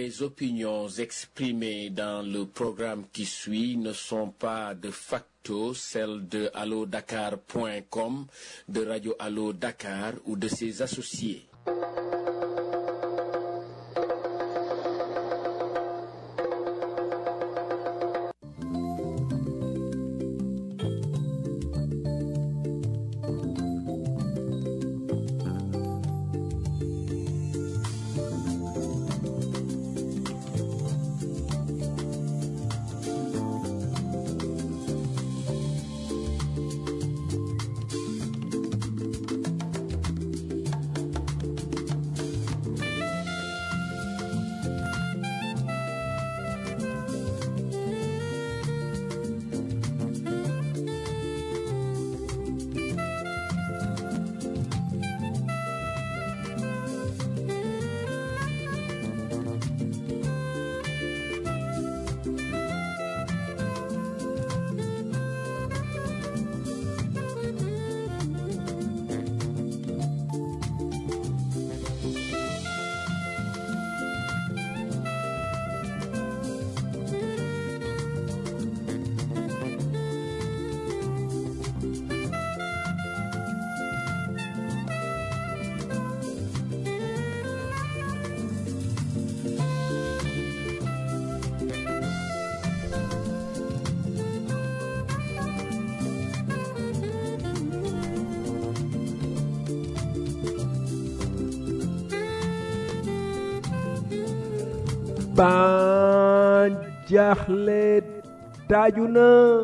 Les opinions exprimées dans le programme qui suit ne sont pas de facto celles de allodakar.com, de Radio Allo Dakar ou de ses associés. ban jaaxle taaju na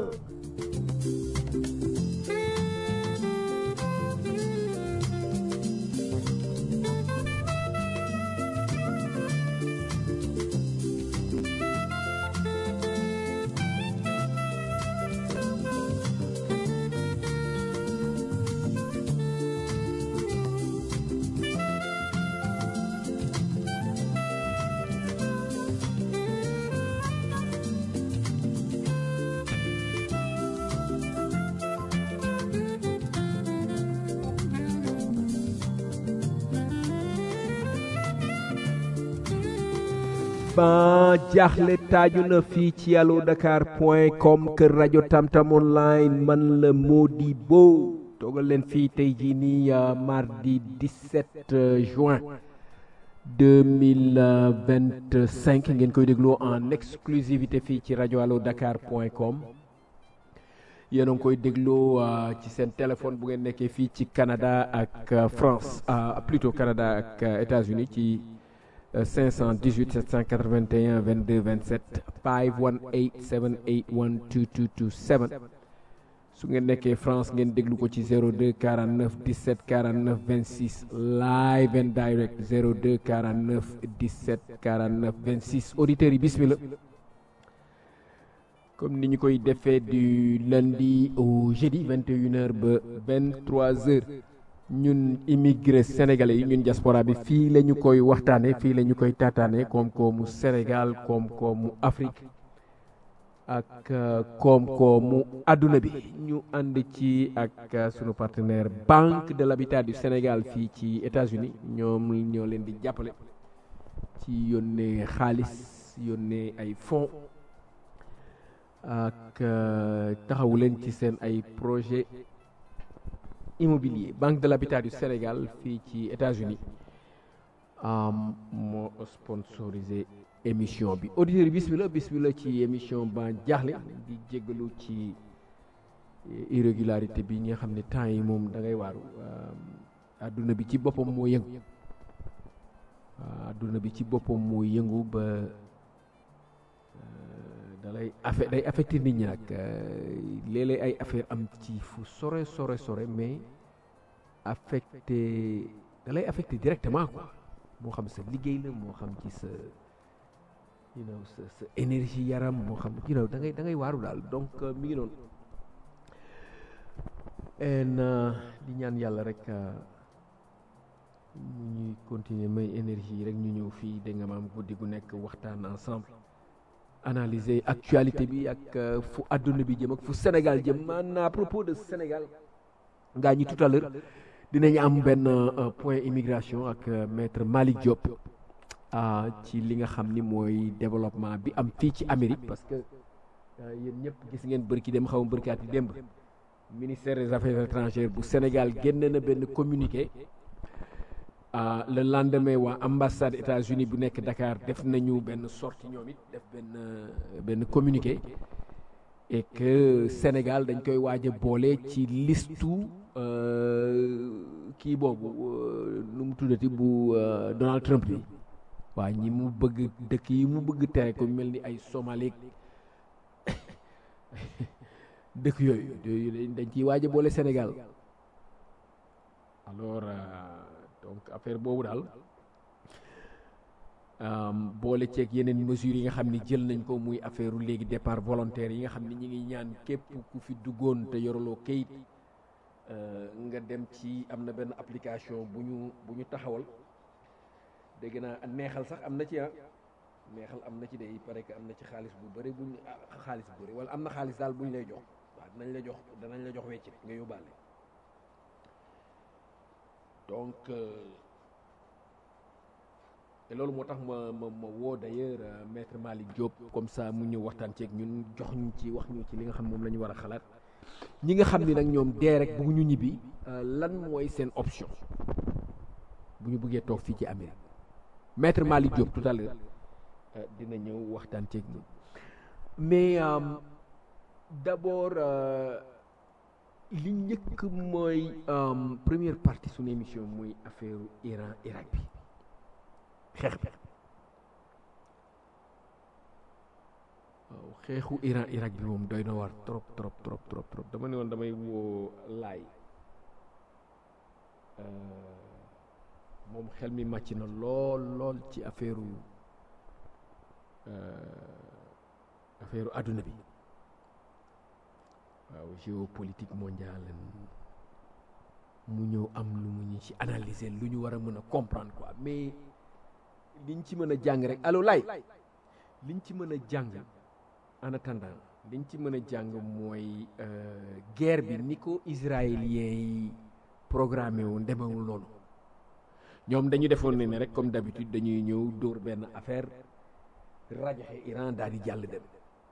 ban jaaxle taaju na fii ci allo dakar point com kër rajo tamtam online man la Modibo toogal leen fii tey jii nii mardi 17 juin 2025 ngeen koy dégloo en exclusivité fii ci rajo allo dakar point com yéen a ngi koy dégloo ci seen téléphone bu ngeen nekkee fii ci Canada ak France plutôt Canada ak États-Unis ci 518 781 22 27 518 781 2227 su ngeen nekkee France ngeen déglu ko ci 02 49 17 49 26 live and direct 02 49 17 49 26 auditeurs yi bismillah comme ni ñu koy defee du lundi au jeudi 21h ba 23h ñun immigré sénégalais yi ñun diaspora bi fii la ñu koy waxtaanee fii la ñu koy taataanee koom-koomu Sénégal koom-koomu Afrique ak koom-koomu àdduna bi ñu ànd ci ak sunu partenaire Banque de l'Habitat du Sénégal fii ci États-Unis ñoom ñoo leen di jàppale ci yónnee xaalis yónnee ay fonds ak taxawu leen ci seen ay projet immobilier Banque de l'Habitat du Sénégal fii ci États-Unis moo sponsorisé émission bi auditeurs yi bismillah bismillah ci émission ba jaaxle di jéggalu ci irrégularité bi nga xam ne temps yi moom da ngay waaru adduna bi ci boppam moo yëngu adduna bi ci boppam moo yëngu ba dalay affaire day affecté nit ñi nag léeg-léeg ay affaire am ci fu sore sore sore mais affecté dalay affecté directement quoi moo xam sa liggéey la moo xam ci sa you know sa sa énergie yaram moo xam you know da ngay da ngay waaru daal donc mi ngi doon en di ñaan yàlla rek ñu ñuy continuer may énergie rek ñu ñëw fii da nga maam guddi gu nekk waxtaan ensemble analyser actualité bi ak fu àdduna bi jëm ak fu Sénégal jëm man à propos de Sénégal ngaa ñi tout à l'heure dinañ am benn point immigration ak maître Malick Diop ci li nga xam ni mooy développement bi am fii ci Amérique parce que yéen ñëpp gis ngeen bërki dem xaw ma bërkaat yi démb ministère des affaires étrangères bu Sénégal génn na benn communiqué le lendemain waa ambassade États-Unis bu nekk Dakar def nañu benn sortie ñoom it def benn benn communiqué et que Sénégal dañ koy waaj a boole ci listu kii boobu nu mu tuddati bu Donald Trump bi waa ñi mu bëgg dëkk yi mu bëgg tere ko mel ni ay Somalie dëkk yooyu dañ ciy waaj a boole Sénégal alors donc affaire boobu daal boole ceeg yeneen mesures yi nga xam ni jël nañ ko muy affaire léegi départ volontaire yi nga xam ni ñi ngi ñaan képp ku fi duggoon te yoroloo kayit nga dem ci am na benn application bu ñu bu ñu taxawal dégg naa neexal sax am na ci ah neexal am na ci de il paraît que am na ci xaalis bu bëri buñ xaalis bu bëri wala am na xaalis daal bu ñu lay jox waaw dinañ la jox danañ la jox weccit nga yóbbaale donc te loolu moo tax ma ma ma woo d'ailleurs maître Malick Diop comme ça mu ñëw waxtaan ceeg ñun jox ñu ci wax ñu ci li nga xam moom la ñu war a xalaat ñi nga xam ni nag ñoom dee rek bëgguñu ñibbi lan mooy seen option bu ñu bëggee toog fii ci Amérique maître Malick Diop tout à l'heure dina ñëw waxtaan ceeg ñun mais d'abord li njëkk mooy première partie suñu émission mooy affaire Iran Irak bi xeex bi waaw xeexu Iran Irak bi moom doy na war trop trop trop trop trop dama ne woon damay woo laay moom xel mi màcc na lool lool ci affaire affaire adduna bi waaw géopolitique mondiale mu ñëw am lu mu ñu ci analyser lu ñu war a mën a comprendre quoi mais liñ ci mën a jàng rek allo lay liñ ci mën a jàng en attendant liñ ci mën a jàng mooy guerre bi ni ko israéliens yi programmé wu ndemewul noonu ñoom dañu defoon ne ne rek comme d'habitude dañuy ñëw dóor benn affaire rajaxe Iran daal di jàll dem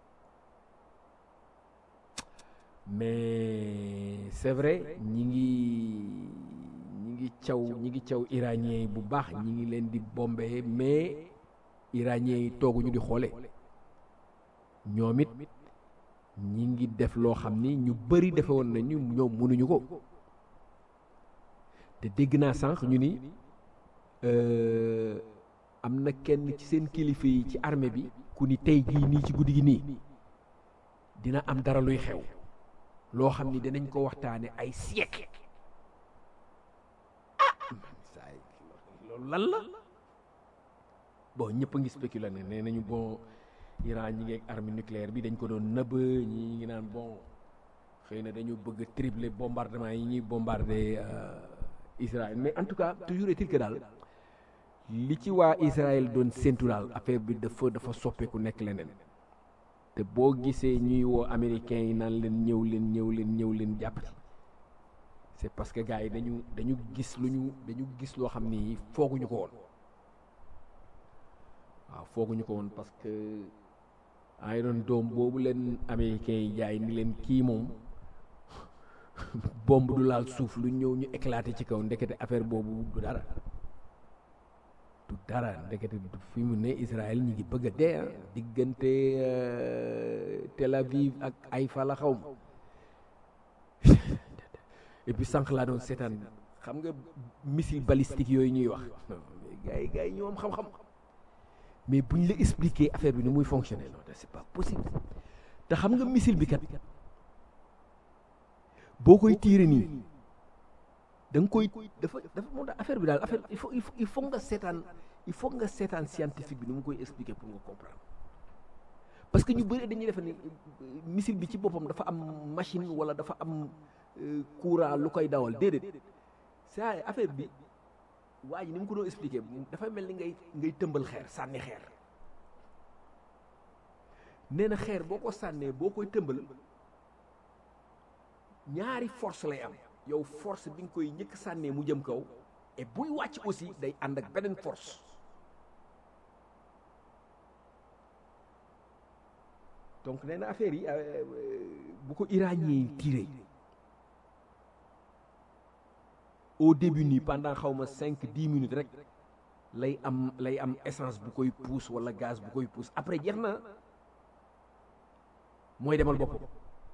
mais c'est vrai ñi ngi ñi ngi caw ñi ngi caw iranien yi bu baax ñi ngi leen di bombee mais iranien yi tooguñu di xoole ñoom it ñi ngi def loo xam ni ñu bëri defe woon nañu ñoom mënuñu ko te dégg naa sànq ñu ni am na kenn ci seen kilifa yi ci armée bi ku ni tey jii nii ci guddi gi nii dina am dara luy xew loo xam ni dinañ ko waxtaane ay siècle ah saay loolu lan la bon ñëpp a ngi spéculer ne nee nañu bon Iran ñi ngi ak arme nucléaire bi dañ ko doon nëbb ñi ngi naan bon xëy na dañu bëgg tripler bombardement yi ñuy bombarder Israël mais en tout cas toujours est-il que daal li ci waa Israël doon séntu daal affaire bi dafa dafa soppeeku nekk leneen te boo gisee ñuy woo américains yi naan leen ñëw leen ñëw leen ñëw leen jàpp ci c'est parce que gars yi dañu dañu gis lu ñu dañu gis loo xam ni fooguñu ko woon waaw fooguñu ko woon parce que Iron Dome boobu leen américains yi jaay ni leen kii moom bombe du laal suuf lu ñëw ñu éclaté ci kaw ndekete affaire boobu du dara du dara ndekete fi mu ne Israël ñi ngi bëgg a dee diggante Tel Aviv ak Haïfa la xaw ma et puis sànq laa doon seetaan xam nga missile balistique yooyu ñuy wax gars yi gars yi ñoo am xam-xam mais buñ la expliquer affaire bi ni muy fonctionner non c'est pas possible te xam nga missile bi kat boo koy tiire nii da nga koy dafa dafa moo tax affaire bi daal affaire il faut il faut nga seetaan il faut nga seetaan scientifique bi ni mu koy expliquer pour nga comprendre parce que ñu bëri dañuy defe ni missile bi ci boppam dafa am machine wala dafa am courant lu koy dawal déedéet c'est affaire bi waa ji ni mu ko doon expliquer dafay mel ni ngay ngay tëmbal xeer sànni xeer nee na xeer boo ko sànnee boo koy tëmbal ñaari force lay am yow force bi nga koy njëkk sànnee mu jëm kaw et buy wàcc aussi day ànd ak beneen force donc nee na affaire yi bu ko iranien yi tiré au début nii pendant xaw ma cinq dix minutes rek lay am lay am essence bu koy pousse wala gaz bu koy pousse après jeex na mooy demal boppam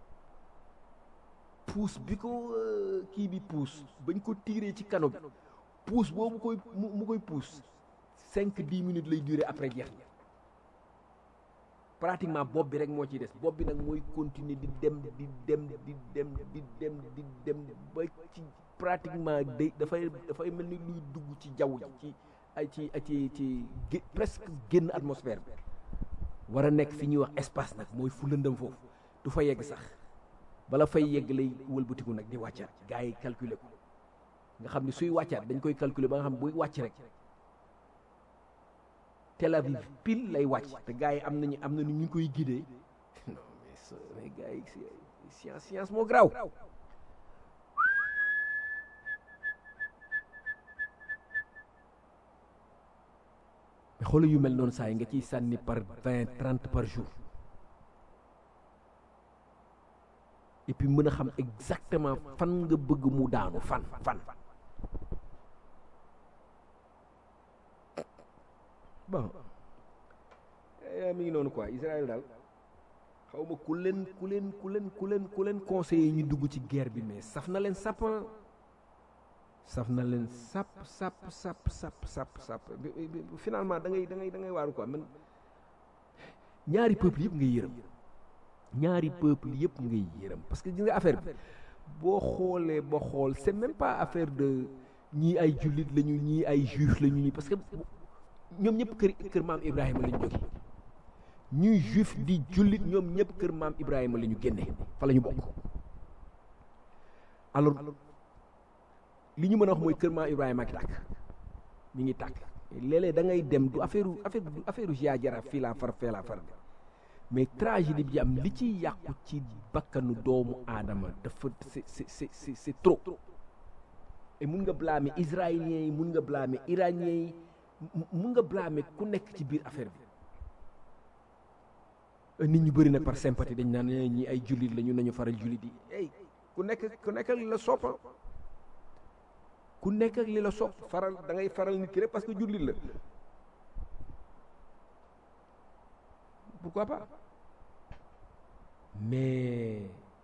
pousse bi ko kii bi pousse bañ ko tiré ci kano bi pousse boobu koy mu koy pousse cinq dix minutes lay durer après jeex na pratiquement bopp bi rek moo ciy des bopp bi nag mooy continuer di dem di dem di dem di dem di dem ba ci pratiquement day dafay dafay mel ni luy dugg ci jaww ji ci ay ci ci ci presque génn atmosphère bi war a nekk fi ñuy wax espace nag mooy fu lëndëm foofu du fa yegg sax bala fay yegg lay wëlbatiku nag di wàccaat gars yi calculer ko nga xam ne suy wàccaat dañ koy calculer ba nga xam buy wàcc rek Tel Aviv pile lay wàcc te gars yi am nañu am nañu ñu koy guidé non mais mais gars yi science science moo graw mais xoolal yu mel noonu saa yi nga ciy sànni par vingt trente par jour et puis mën a xam exactement fan nga bëgg mu daanu fan fan bon mi ngi noonu quoi Israël daal xaw ma ku leen ku leen ku leen ku leen ku leen conseiller ñu dugg ci guerre bi mais saf na leen sàpp saf na leen sàpp sàpp sàpp sàpp sàpp sàpp finalement da ngay da ngay da ngay waaru quoi man ñaari peuple yëpp ngay yërëm ñaari peuple yëpp ngay yërëm parce que gis nga affaire bi boo xoolee ba xool c'est même pas affaire de ñii ay jullit lañu ñii ay juif lañu ñii parce que ñoom ñëpp kër kër maam Ibrahima la ñu jóge ñuy juif di jullit ñoom ñëpp kër maam Ibrahima la ñu génne fa la ñu bokk alors li ñu mën a wax mooy kër maam Ibrahima ak tàkk mi ngi tàkk léeg-léeg da ngay dem du affaire affaire du affaire jaa jara fii laa far fee laa far de mais tragédie bi am li ci yàqu ci bakkanu doomu aadama dafa c'est c'est c'est c'est trop et mun nga blâmer israéliens yi mun nga blâmer iraniens yi mun nga blâmer ku nekk ci biir affaire bi nit ñu bëri nag par sympathie dañ naan ñi ay jullit la ñu nañu faral jullit yi ey ku nekk ku nekk ak li la soppa ku nekk ak li la sopp faral da ngay faral nit ki rek parce que jullit la pourquoi pas mais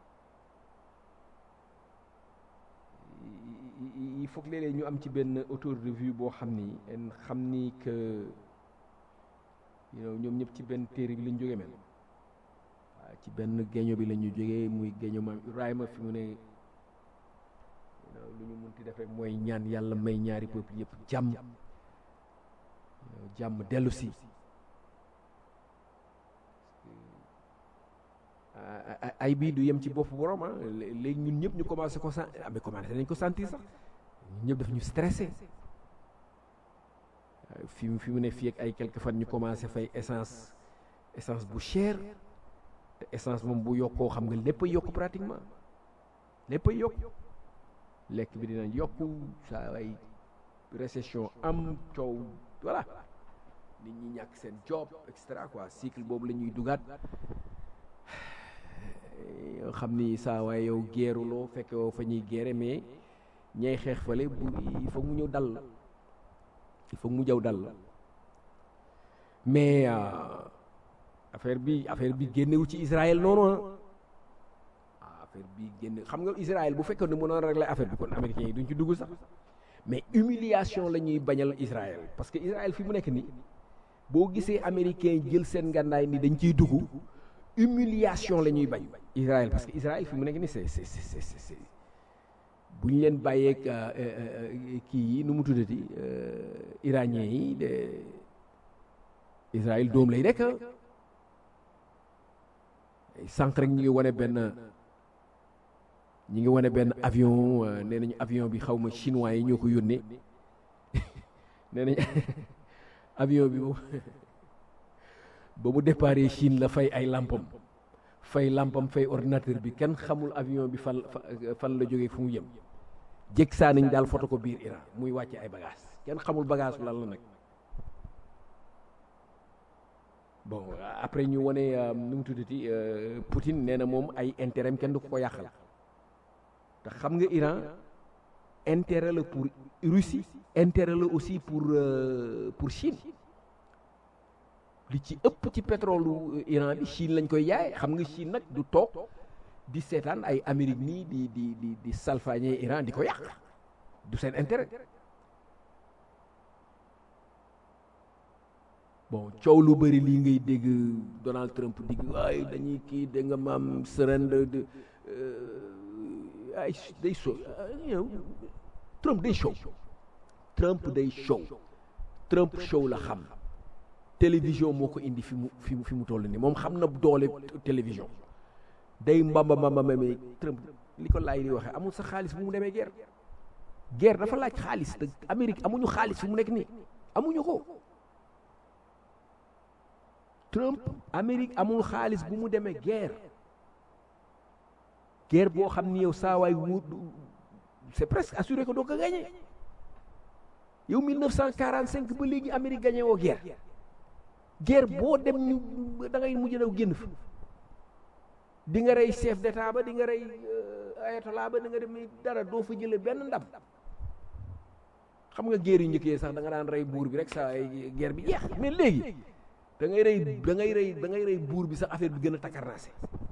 il faut que léeg-léeg ñu am ci benn autour de vue boo xam ni xam ni que ñoom ñëpp ci benn téere bi lañ jógee mel waaw ci benn géño bi la ñu jógee muy géño maam Ibrahima fi mu ne lu ñu munti def rek mooy ñaan yàlla may ñaari peuple yëpp jàmm jàmm dellu si ay bii du yem ci bopp borom ah léegi ñun ñëpp ñu commencé ko sant amee commencé nañ ko sentir sax ñun ñëpp daf ñu stressé fi mu fi mu ne fii ak ay quelques fan ñu commencé fay essence essence bu cher te essence moom bu yokkoo xam nga lépp a yokk pratiquement lépp a yokk lekk bi dina yokk saa ay récession am coow voilà nit ñi ñàkk seen job et cetera quoi cycle boobu la ñuy dugaat yoo xam ni saa waaye yow geeruloo fekk woo fa ñuy geere mais ñay xeex fale bu il faut mu ñëw dal il faut mu jaw dal mais affaire bi affaire bi génnewul ci Israël noonu ah affaire bi génne xam nga Israël bu fekkoon ne mënoon régler affaire bi kon américains yi duñ ci dugg sax mais humiliation la ñuy bañal Israël parce que Israël fi mu nekk nii boo gisee américains jël seen ngànnaay ni dañ ciy dugg humiliation la ñuy bañ Israël parce que Israël fi mu nekk nii c'est c'est c'est c'est bu ñu leen bàyyeeg kii yi nu mu tuddati iranien yi de Israël doom lay nekk sànq rek ñu ngi wane benn ñu ngi wane benn avion nee nañu avion bi xaw ma chinois yi ñoo ko yónnee nee nañ avion bi moom ba mu déparé Chine la fay ay lampam fay lampam fay ordinateur bi kenn xamul avion bi fan fan la jógee fu mu jëm jëkk saa nañ daal foto ko biir Iran muy wàcce ay bagage kenn xamul bagage lan la nag bon après ñu wone nu mu tuddati Poutine nee na moom ay intérêt am kenn du ko ko yàqal te xam nga Iran intérêt la pour Russie intérêt la aussi pour pour Chine li ci ëpp ci pétrole Iran bi Chine lañ koy jaay xam nga Chine nag du toog di seetaan ay Amérique nii di di di di salfaañe Iran di ko yàq du seen intérêt bon coow lu bëri lii ngay dégg Donald Trump digg waaye dañuy kii dégg nga maam surrender de ay day show Trump day show Trump day show Trump show la xam télévision moo ko indi fi mu fi mu fi mu toll nii moom xam na doole télévision day mbamba mbamba mame Trump li ko laay di waxee amul sa xaalis bu mu demee guerre guerre dafa laaj xaalis te Amérique amuñu xaalis fi mu nekk nii amuñu ko Trump Amérique amul xaalis bu mu demee guerre guerre boo xam ni yow saa waay wut c'est presque assuré que doo ko gagné yow 1945 ba léegi Amérique gagné woo guerre guerre boo dem ñu da ngay mujj daw génn fa di nga rey chef d'état ba di nga rey ayatollah ba di nga dem dara doo fa jële benn ndam xam nga guerre yu njëkkee sax da nga daan rey buur bi rek saa ay guerre bi jeex mais léegi da ngay rey da ngay rey da ngay rey buur bi sax affaire bi gën a takkarnaase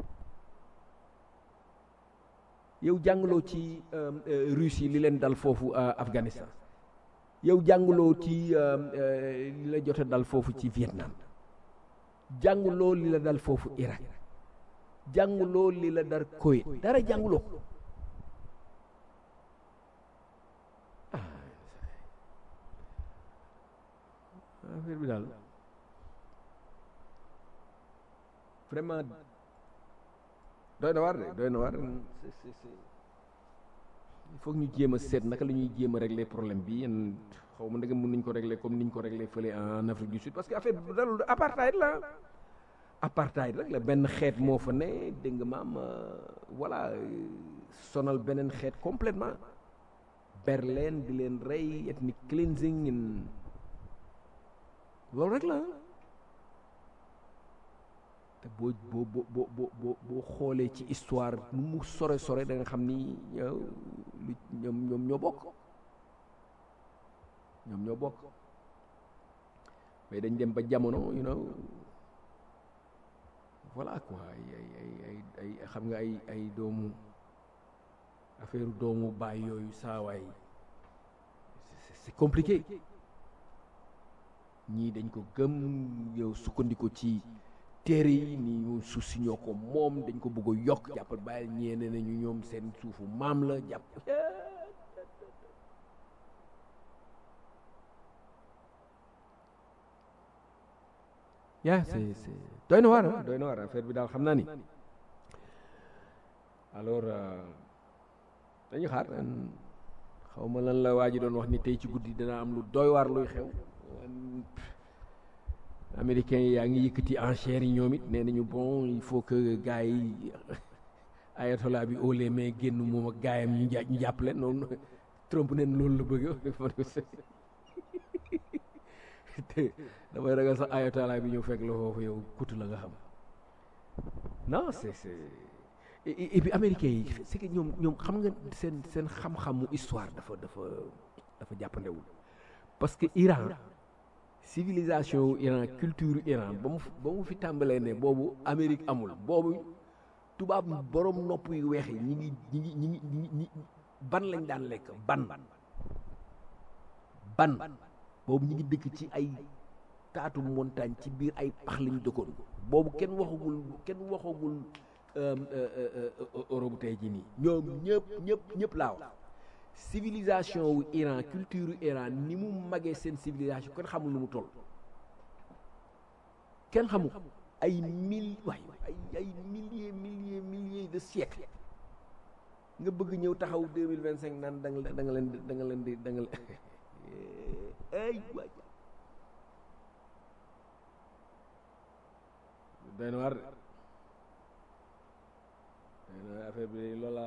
yow jàngaloo ci Russie li leen dal foofu Afghanistan yow jàngaloo ci li la jot a dal foofu ci Vietnam jàngaloo li la dal foofu Irak jàngaloo li la dar Koweït dara jàngaloo affaire bi daal vraiment doy na waar de doy na waar il faut ñu jéem a seet naka la ñuy jéem a régler problème bi yéen xaw ma ndegam mën nañu ko régler comme niñ ko régler fële en Afrique du Sud parce que affaire bi daal apartheid la apartheid rek la benn xeet moo fa ne dégg nga maam voilà sonal beneen xeet complètement Berlin di leen rey ethnic cleansing loolu rek la te boo boo boo boo boo boo xoolee ci histoire nu mu sore sore da nga xam ni ñoom ñoom ñoo bokk ñoom ñoo bokk mais dañ dem ba jamono you know voilà quoi ay ay ay ay ay xam nga ay ay doomu affaire doomu baay yooyu saawaay c'est compliqué ñii dañ ko gëm yow sukkandiku ci téere yi ni suuf si ñoo ko moom dañ ko bëgg a yokk jàppal bàyyil ñeene nañu ñoom seen suufu maam la jàpp yaa c'est c'est doy na waar doy na waar affaire bi daal xam naa ni alors dañu xaar xaw ma lan la waa ji doon wax ni tey ci guddi dana am lu doy waar luy xew américains yi yaa ngi yëkkati enchères yi ñoom it nee nañu bon il faut que gars yi ayatollah bi ole mais génn moom ak gaayam ñu jà ñu jàppale noonu Trump neen loolu la bëgg te damay ragal sax ayatollah bi ñëw fekk la foofu yow kutu la nga xam non c'est c'est et puis américains yi c'est que ñoom ñoom xam nga seen seen xam-xamu histoire dafa dafa dafa jàppandewul parce que Iran civilisation wu Iran culture Iran ba mu ba mu fi tàmbalee ne boobu Amérique amul boobu tubaab borom nopp yu weex yi ñi ngi ñi ngi ñi ngi ñi ban lañ daan lekk ban ban boobu ñi ngi dëkk ci ay taatu montagne ci biir ay pax lañu dëkkoon boobu kenn waxagul kenn waxagul Europe tey jii nii ñoom ñëpp ñëpp ñëpp laa wax civilisation wu Iran culture wu Iran ni mu magee seen civilisation kenn xamul nu mu toll kenn xamul ay mille waay ay ay milliers milliers milliers de siècles nga bëgg ñëw taxaw deux mille vingt cinq naan da nga da nga leen da nga leen di da nga ay waay doy na war doy na affaire bi loola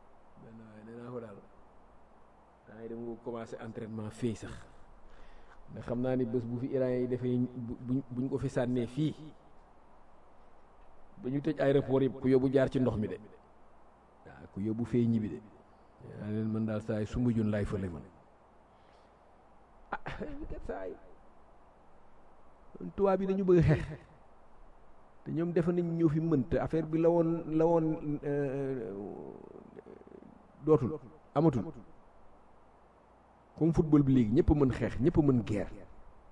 benn waaye nee naa ko daal da ngay dem nga commencé entraînement fii sax nga xam naa ni bés bu fi Iran yi defee bu buñ ko fi sànnee fii ba ñu tëj aéroport yëpp ku yóbbu jaar ci ndox mi de waaw ku yóbbu fee ñibbi de yaa leen mën daal saa yi sumbu jun laay fële man ah kat saa yi tubaab bi dañu bëgg xeex te ñoom defe nañ ñoo fi mënta affaire bi la woon la woon dootul amatul comme football bi léegi ñëpp mën xeex ñëpp mën guerre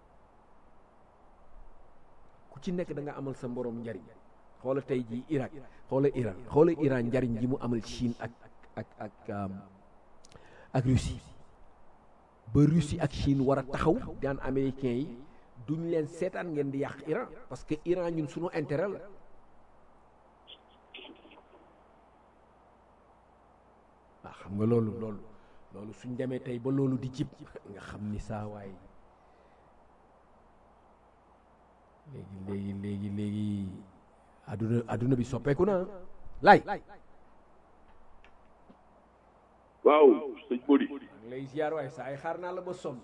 ku ci nekk da nga amal sa mborom njariñ xoola tey jii Irak xoola Iran xoola Iran njariñ ji mu amal Chine ak ak ak ak Russie ba Russie ak Chine war a taxaw daan américains yi duñ leen seetaan ngeen di yàq Iran parce que Iran ñun suñu intérêt la waaw xam nga loolu loolu loolu suñ demee tey ba loolu di jib nga xam ni saa waay léegi léegi léegi léegi adduna adduna bi soppeeku na lay waaw sëñ Bodi lay ziar waay saa ay xaar naa la ba sonn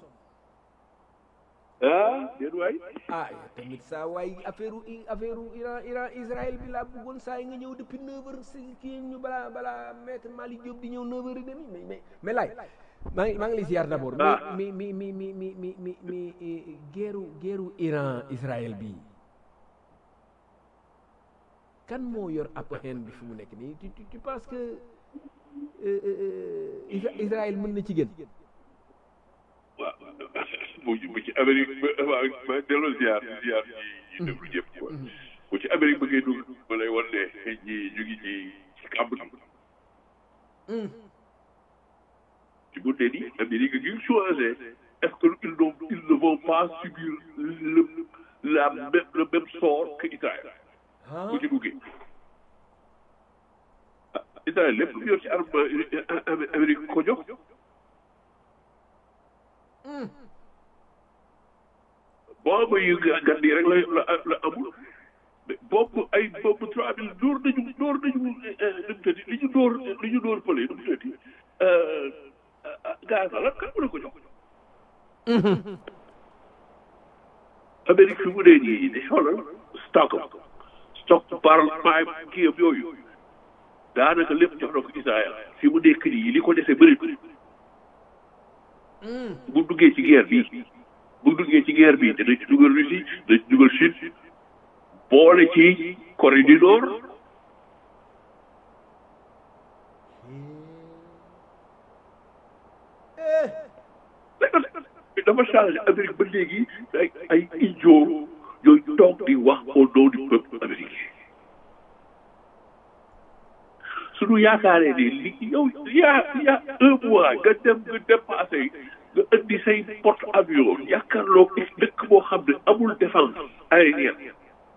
ah déet waay ah tamit saa waay affaire affaire Iran Iran Israël bi laa bëggoon saa yi nga ñëw depuis neuf heures si kii ñu balaa balaa maître Malick Diop di ñëw neuf heures et demi mais mais mais laay maa ngi maa ngi lay ziar d'abord mi mi mi mi mi mi mi mi guerru guerru Iran Israël bi kan moo yor upper hand bi fi mu nekk nii tu tu penses que Israël mën na ci gën waaw bu bu ci Amérique waaw ma delloo ziar ziar ñi ñi déglu ñëpp quoi bu ci Amérique bëggee dugg ma lay wan ne ñi ñu ngi ci ci kàmb gi ci bu dee ni Amérique ngi choisir est-ce que ils n'ont ils ne vont pas subir le la même le même sort que Israël bu ci duggee Israël lépp lu yor ci arme Amérique ko jox boobu yu gànd yi rek la la la amul boobu ay boobu trois mille dóor nañu dóor nañu nu mu tëddi li ñu dóor li ñu dóor pële nu mu tëddi gaz la kan mu ne ko jox Amérique fi mu dee nii di xoolal stock stock par maay kii yëpp yooyu daanaka lépp jox na ko Israël fi mu nekk nii li ko dese bëri bu duggee ci guerre bi bu duggee ci guerre bi dana ci dugal Russie dana ci dugal Chine boole ci Corée du Nord dafa changé Amérique ba léegi ay ay idiot ñooy toog di wax au nom du peuple américain suñu yaakaaree ne li yow yaa yaa un mois nga dem nga dépassé nga indi say porte avion yaakaarloo dëkk boo xam ne amul défense aérienne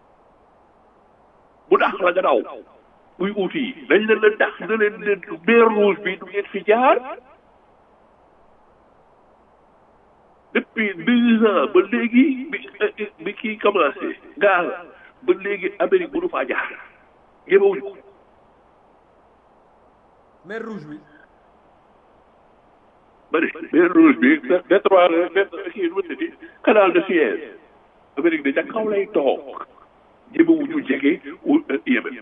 bu dàq la nga daw muy uuti yi dañ leen la dàq na leen leen mer rouge bi du ngeen fi jaar depuis deux ans ba léegi bi bi kii commencé gaal ba léegi Amérique mënu faa jaar ñemewuñu ko mer rouge bi ba ne mer rouge bi détroit kii nu mu tëddi canal de Suez Amérique de ca kaw lay toog ñemewuñu jege Yémen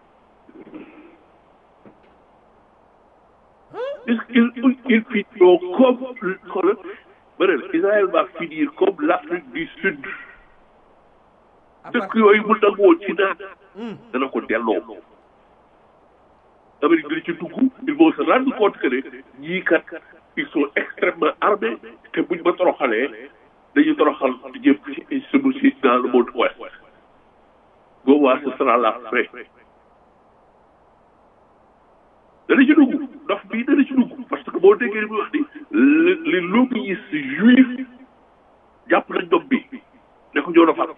il il finiront comme xoolal ba ne Israël va finir comme l'Afrique du Sud dëkk yooyu mu nangoo ci naan dana ko delloo Amérique dina ci dugg ils vont se rendre compte que ne ñii kat ils sont extrêmement armés te buñ ma toroxalee dañu toroxal ñëpp ci sunu si dans le monde ouest boobaa ce sera la fin dana ci dugg ndox bii dana ci dugg parce que boo déggee li muy wax ni li lobbyiste juif jàpp nañ doom bi ne ko ñoo fal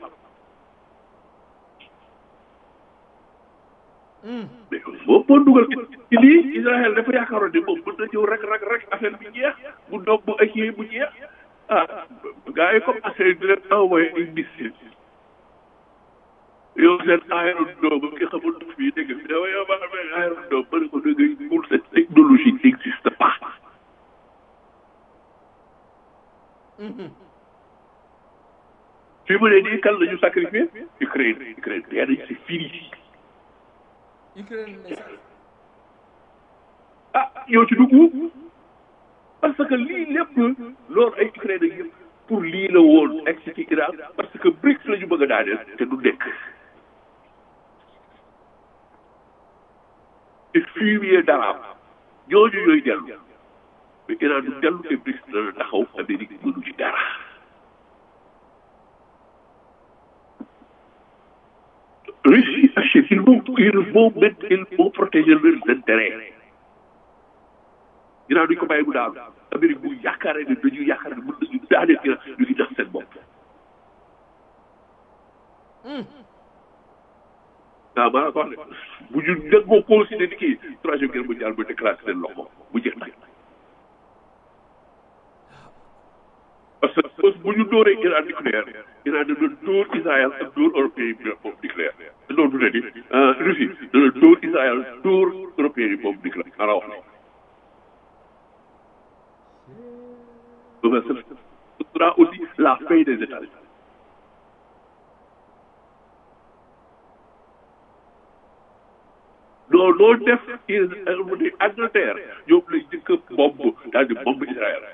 mais boo boo dugal ci lii Israël dafa yaakaaroon ne moom mën na ñëw rek rek rek affaire bi jeex bu doog bu ak yee bu jeex ah gars yi comme affaire di leen envoyé ay missile yow seen Iron Dome ki xamul ndox bi dégg nga yow yow maa ngi Iron Dome ba ne ko dégg pour cette technologie n'existe pas. fi mu ne nii kan la ñu sacrifié Ukraine Ukraine nee nañ c'est fini Ukraine ne sax ah yow ci dugg parce que lii lépp loolu ay Ukraine ak yëpp pour lii la woon egg si ci Iran parce que BRICS la ñu bëgg a daaneel te du nekk te fumier d'arabe ñooñu ñooy dellu mais Iran du dellu te BRICS dana taxaw Amérique mënu ci dara Russie achète ils vont ils vont mettre ils vont protéger leurs intérêts Iran duñ ko bàyyi mu daanu Amérique bu yaakaaree ne dañu yaakaar ne mën nañu daaneel Iran ñu ngi nax seen bopp waaw maa ko wax de bu ñu déggoo considéré ni kii troisième guerre mondiale ba déclaré seen loxo bu jeex nag parce que bu ñu dóoree Iran nucléaire Iran dana dóor Israël ak dóor européen yi boobu nucléaire loolu du ne ni Russie dana dóor Israël dóor européen yi boobu nucléaire maa la wax ne ce sera aussi la fin des États-Unis non loo def Angleterre ñoom lay njëkk a bomb daal di bomb Israël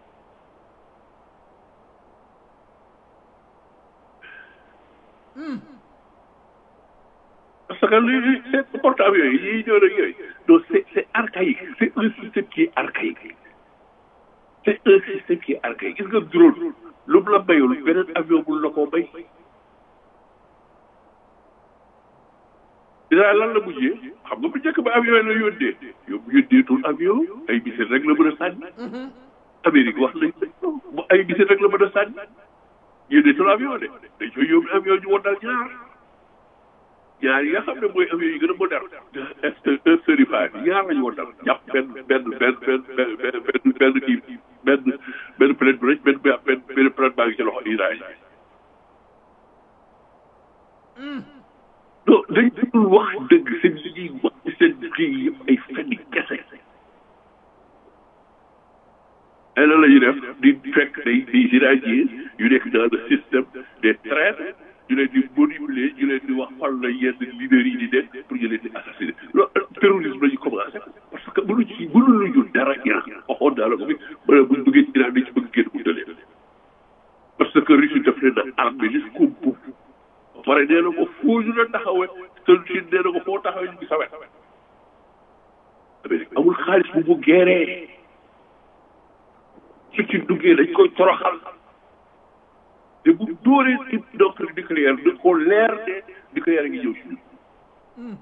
parce que li c'est portable yooyu yiy ñëw rek yooyu non c'est c'est archaïque c'est un système qui est archaïque c'est un système qui est archaïque gis nga drone lu mu la bayul beneen avion bul la koo bay Israël lan la mujjee xam nga bu njëkk ba avion yi la yónnee yow bu yónneetul avion ay misil rek la mën a sànni Amérique wax nañ bu ay misil rek la mën a sànni yónneetul avion de dañ koy yóbbu avion ñu wondal ñaar ñaar yi nga xam ne mooy avion yi gën a moderne F thirty five ñaar la ñu wondal jàpp benn benn benn benn benn benn benn kii benn benn plane bu rëcc benn benn benn plane baa ngi ci loxo Israël non dañ dul wax dëgg seen li ñuy wax ci seen kii yëpp ay fenn kese ay lan la ñuy def di fekk day des Iraniens yu nekk dans le système des traîtres ñu leen di manipuler ñu leen di wax fan la yenn leaders yi di dem pour ñu leen di assassiner loolu terrorisme la ñu commencé parce que mënuñ ci mënuñu dara Iran waxoon naa la ko fi ba ne buñ bëggee Iran dañ ci bëgg génn mu tëlee parce que Russie daf leen a armé jusqu'au bout pare nee na ko foo ñu la taxawee te Chine nee na ko foo taxawee ñu ngi sa wet Amérique amul xaalis bu mu geeree su ci duggee dañ koy toroxal te bu dóoree ci doctrine nucléaire da ko leer ne nucléaire ngi ñëw si ñun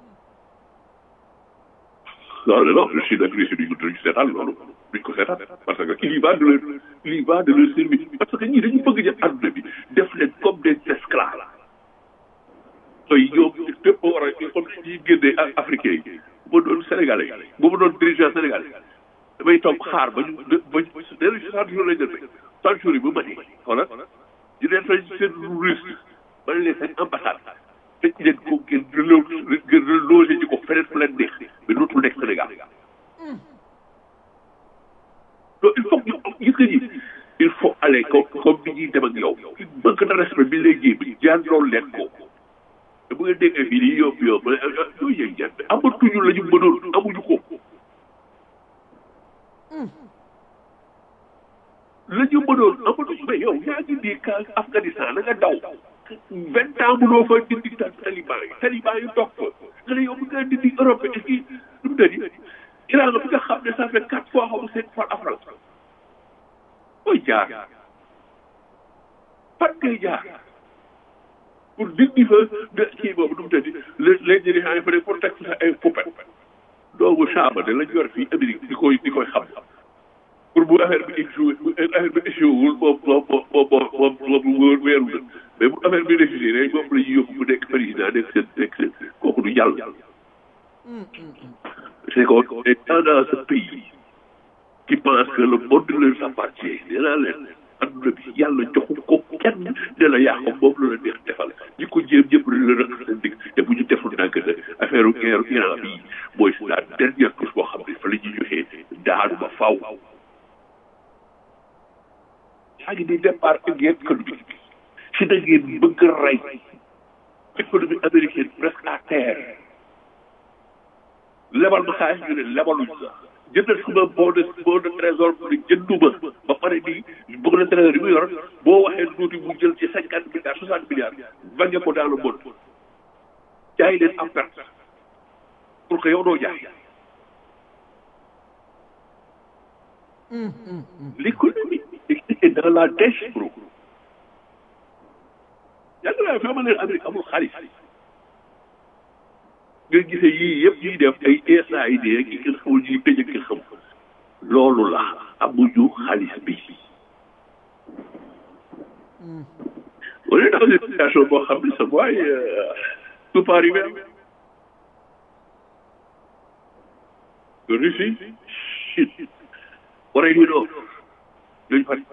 loolu non Russie nag Russie duñ duñ seetaan loolu duñ ko seetaan parce que il y va de leur il y va de leur service parce que ñii dañu bëgg jël àdduna bi def leen comme des esclaves tey ñoom fépp war a comme ñi génnee africain yi bu ma doon sénégalais yi bu ma doon dirigeant sénégalais damay toog xaar ba ñu ba ñu nee nañu soixante jours lañ def soixante jours yi bu matee xoolal ñu leen fay seen russe ba leen seen ambassade tëj leen ko ngeen ngeen relogé ji ko feneen fu leen neex mais dootul nekk Sénégal donc il faut que ñu gis nga ni il faut aller comme comme ni ñuy dem ak yow manque de respect bi léegi bi jaan loolu leen ko te bu ngeen déggee fii nii yomb yomb yooyu yëg jaan amatuñu la ñu mënoon amuñu ko la ñu mënoon amatuñu mais yow yaa ngi nii ka Afghanistan na nga daw vingt ans mënoo fa dindi taliban yi taliban yi toog fa nga ne yow bu nga dindi Europe est-ce que lu mu tëddi Iran bi nga xam ne ça fait quatre fois xamu seen fois afral koy jaar fan ngay jaar pour dindi fa de kii boobu nu mu tëddi les les dirigeants yi fa ne pour teg fa ay poupette doomu saaba de lañ yor fii Amérique di koy di koy xam pour bu affaire bi échoué bu affaire bi échoué wul moom moom moom moom moom moom weeru na mais bu affaire bi réussir rek moom la ñuy yóbbu bu nekk président nekk seen nekk seen kooku du jàll. c'est qu'on est dans ce pays qui pense que le monde leur appartient nee naa leen adduna bi yàlla joxu ko kenn ne la yaa ko moom la la neex defal ñi ko jéem ñëpp la rëq seen digg te bu ñu deful ndànk nag affaire guerre Iran bii mooy la dernière touche boo xam ne fa la ñuy joxee daanu ba faaw. yaa ngi di départ guerre économique Chine ngeen bëgg a rey économie américaine presque à terre lebal ma xaalis ñu ne lebaluñ sax jëndal suma bon de bon de trésor mu ne jënduma ba pare nii bon de trésor yi mu yor boo waxee tuuti mu jël ci cinquante milliards soixante milliards vangé ko dans le monde jaay leen en perte pour que yow doo jaay l'économie est dans la dèche bro yàgg naa fi ma leen Amérique amul xaalis nga gisee yii yëpp ñuy def ay USAID ak yi kenn xamul ñuy tëj ak xam loolu la amuñu xaalis bi on est dans une situation boo xam ne sa boy tout peut arriver Russie Chine Corée du Nord ñooñu fari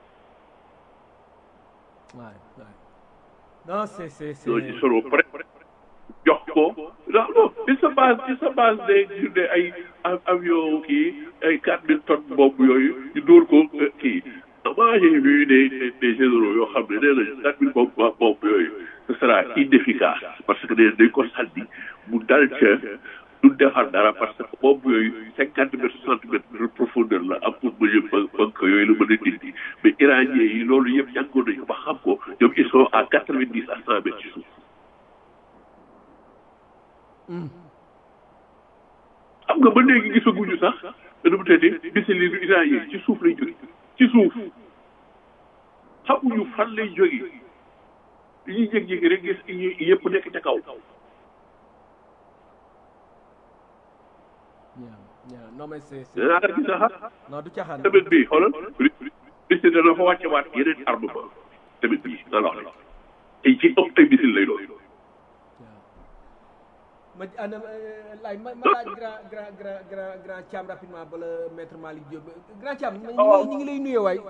waay waay non c'est c'est c'est ñooñu seront prêts jox ko non non il se base il se base des des ay avion kii ay quatre mille tonnes boobu yooyu ñu dóor ko kii moi j'ai vu des des des généraux yoo xam ne nee nañu quatre mille boobu boobu yooyu ce sera inefficace parce que nee dañ ko sànni mu dal ca du defar dara parce que boobu yooyu cinquante mètres soixante mètres de profondeur la am pour mëne banque yooyu la mën a dindi mais iranien yi loolu yëpp jàngoon nañu ba xam ko ñoom ils sont à quatre vingt dix à cent mètres ci suuf xam nga ba léegi gisaguñu sax dana mu tëddee bisili lu iranien ci suuf lay jóge ci suuf xamuñu fan lay jóge li ñuy jékki-jékki rek gis yëpp nekk ca kaw non mais c'est c'est danaa la gis sax non du caaxaan semaine bii xoolal Russie dana fa wàcce waat yeneen armement semaine bii nga wax la ay ci ëpp ay misil lay doon ma ana laaj ma ma laaj grand grand grand grand grand Thiam rapidement bala maître Malick Diop grand Thiam ñu ngi ñu ngi lay nuyee waay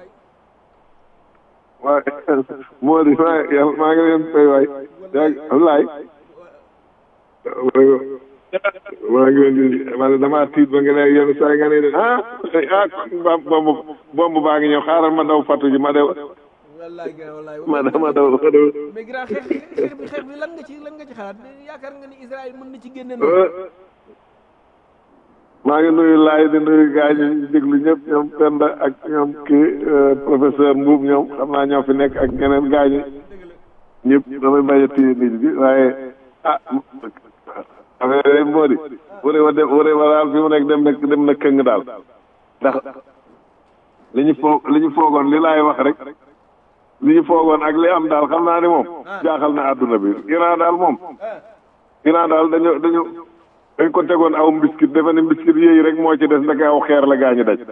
waaye moo di maa yàlla maa ngi leen fay waay yaa Ablaye maa ngi leen di man damaa tiit ba nga ne yenn saa nga ne ah ah bomb bomb baa ngi ñëw xaaral ma daw fatu ji ma daw wallaay grand wallaay ma daw ma daw ma daw mais grand xeex xeex bi xeex bi lan nga ci lan nga ci xalaat yaakaar nga ni Israël mën na ci génne noonu maa ngi nuyu laay di nuyu gars yi ñu déglu ñëpp ñoom Penda ak ñoom kii professeur Mbuub ñoom xam naa ñoo fi nekk ak ñeneen gars yi ñëpp damay bañ a téye nit bi waaye ah affaire yi moo di wëree wa dem wëree wa daal fi mu nekk dem na dem na këng daal ndax li ñu foog li ñu foogoon li laay wax rek li ñu foogoon ak li am daal xam naa ni moom jaaxal na àdduna bi Iran daal moom Iran daal dañu dañu dañ ko tegoon aw mbiskit defe ne mbiskit yooyu rek moo ci des ndeke aw xeer la gaañu daj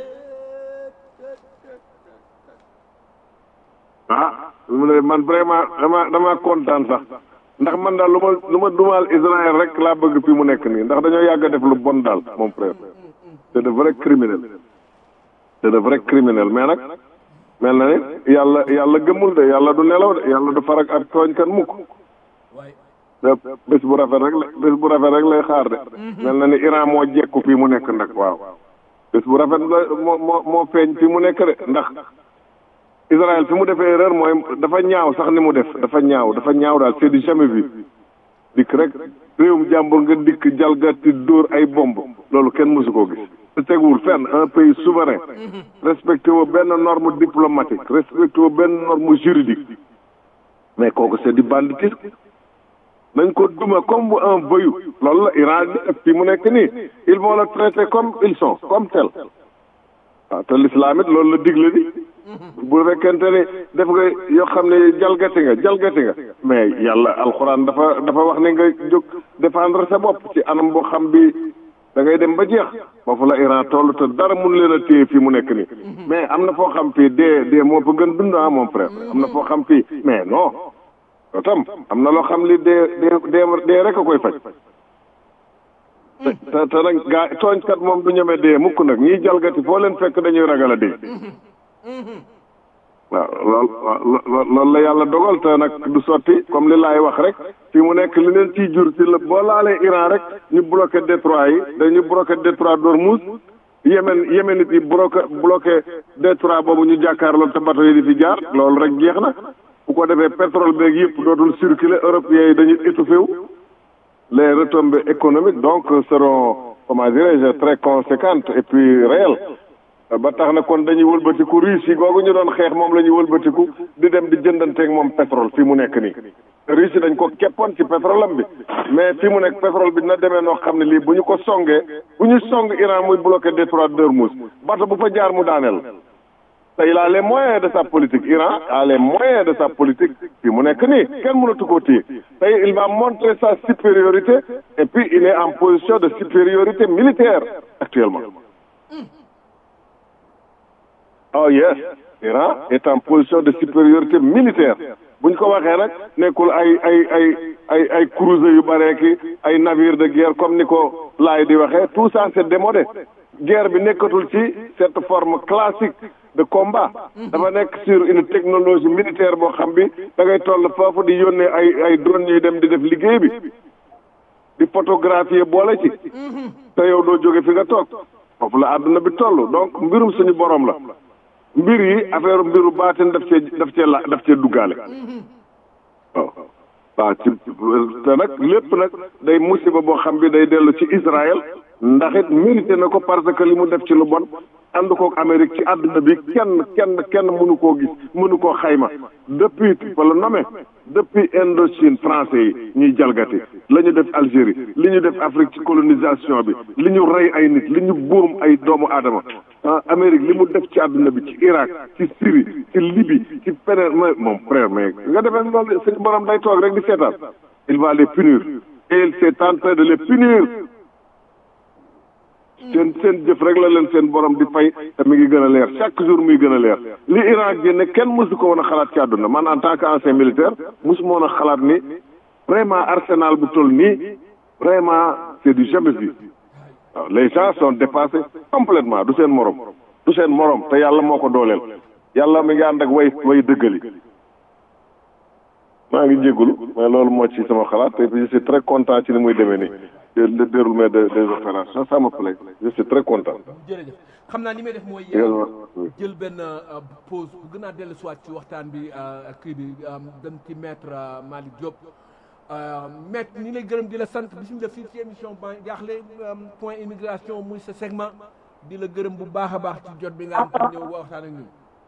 ah mu ne man vraiment dama dama kontaan sax ndax man daal lu ma lu ma dumaal Israël rek laa bëgg fi mu nekk nii ndax dañoo yàgg a def lu bon daal mon frère c'est de vrai criminel c'est de vrai criminel mais nag mel na ni yàlla yàlla gëmul de yàlla du nelaw de yàlla du farak ak tooñkat mukk bés bu rafet rek la bés bu rafet rek lay xaar de mel na ni Iran moo jekku fii mu nekk nag waaw bés bu rafet la moo moo moo feeñ fii mu nekk de ndax Israël fi mu defee erreur mooy dafa ñaaw sax ni mu def dafa ñaaw dafa ñaaw daal c'est du jamais vu dikk rek réewum jàmbur nga dikk jalgati dóor ay bomb loolu kenn mësu koo gis te teguwul fenn un pays souverain respecté woo benn norme diplomatique respecté woo benn norme juridique mais kooku c'est du banditisme nañ ko duma comme un voyou loolu la Iran di def fi mu nekk nii ils vont le traiter comme ils sont comme tel waaw te l'islam it loolu la digle di bu fekkente ni def nga yoo xam ne jalgati nga jalgati nga mais yàlla alxuraan dafa dafa wax ne nga jóg défendre sa bopp ci anam boo xam bi da ngay dem ba jeex foofu la Iran toll te dara mun leen a téye fii mu nekk nii mais am na foo xam fii dee dee moo fa gën dund ah mon frère am na foo xam fii mais non yow tam am na loo xam li dee dee dee dee rek a koy faj te te nag gaa tooñkat moom du ñeme dee mukk nag ñiy jalgati foo leen fekk dañuy ragal a dee waaw lool loolu la yàlla dogal te nag du sotti comme li laay wax rek fi mu nekk li leen ciy jur ci la boo laalee Iran rek ñu bloqué détroit yi dañu bloqué détroit d'Ormuz Yémen Yémen it yi bloqué bloqué détroit boobu ñu jàkkaarloo te bateau yi di fi jaar loolu rek jeex na bu ko defee pétrole beeg yëpp dootul circuler européens yi dañuy étouffé wu les retombées économiques donc seront comment dirais-je très conséquentes et puis réelles ba tax na kon dañuy wëlbatiku Russie googu ñu doon xeex moom la ñuy wëlbatiku di dem di jëndanteeg moom pétrole fii mu nekk nii Russie dañ ko keppoon ci pétrole am bi mais fii mu nekk pétrole bi dina demee noo xam ne lii bu ñu ko songee bu ñu song Iran muy bloqué détroit d'Ormuz bato bu fa jaar mu daaneel te il a les moyens de sa politique Iran a les moyens de sa politique fii mu nekk nii kenn mënatu koo téye tey il va montrer sa supériorité et puis il est en position de supériorité militaire actuellement oh yes Iran est en position de supériorité militaire bu ñu ko waxee nag nekkul ay ay ay ay ay cruiser yu bare ki ay navire de guerre comme ni ko laay di waxee tout ça c'est démodé guerre bi nekkatul ci cette forme classique de combat dafa nekk sur une technologie militaire boo xam bi da ngay toll foofu di yónnee ay ay drone yuy dem di def liggéey bi di photographier boole ci te yow doo jóge fi nga toog foofu la àdduna bi toll donc mbirum suñu borom la mbir yi affaire mbiru baatin daf cee daf cee la daf cee duggaale waaw waaw ci te nag lépp nag day musiba boo xam bi day dellu ci Israël ndax it mérité na ko parce que li mu def ci lu bon ànd kook Amérique ci àdduna bi kenn kenn kenn mënu koo gis mënu koo xayma depuis fa la nommé depuis Indochine français yi ñuy jalgati la ñu def Algérie li ñu def Afrique ci colonisation bi li ñu rey ay nit li ñu buum ay doomu aadama ah Amérique li mu def ci àdduna bi ci Irak ci Syrie ci Libye ci feneen ma moom frère mais nga defee loolu suñu borom day toog rek di seetaan il va les punir et il s'est en train de les punir seen seen jëf rek la leen seen borom di fay te mi ngi gën a leer chaque jour muy gën a leer li Iran génne kenn mosu ko woon a xalaat ci àdduna man en tant que ancien militaire mosu ma woon a xalaat ni vraiment arsenal bu toll nii vraiment c'est du jamais vu waaw les gens sont dépassés complètement du seen morom du seen morom te yàlla moo ko dooleel yàlla mi ngi ànd ak way way dëggali maa ngi jégalu mais loolu moo ci sama xalaat te je suis très content ci ni muy demee nii le déroulement de des opérations ça me plaît je suis très content. jërëjëf xam naa li may def mooy. jël benn pause bu gën a dellu soit ci waxtaan bi kii bi dem ci maître Malick Diop. maître ni lay gërëm di la sant bisimilah fii ci émission ba jaaxle point immigration muy sa segment di la gërëm bu baax a baax ci jot bi nga am pour ñëw waxtaan ak ñun.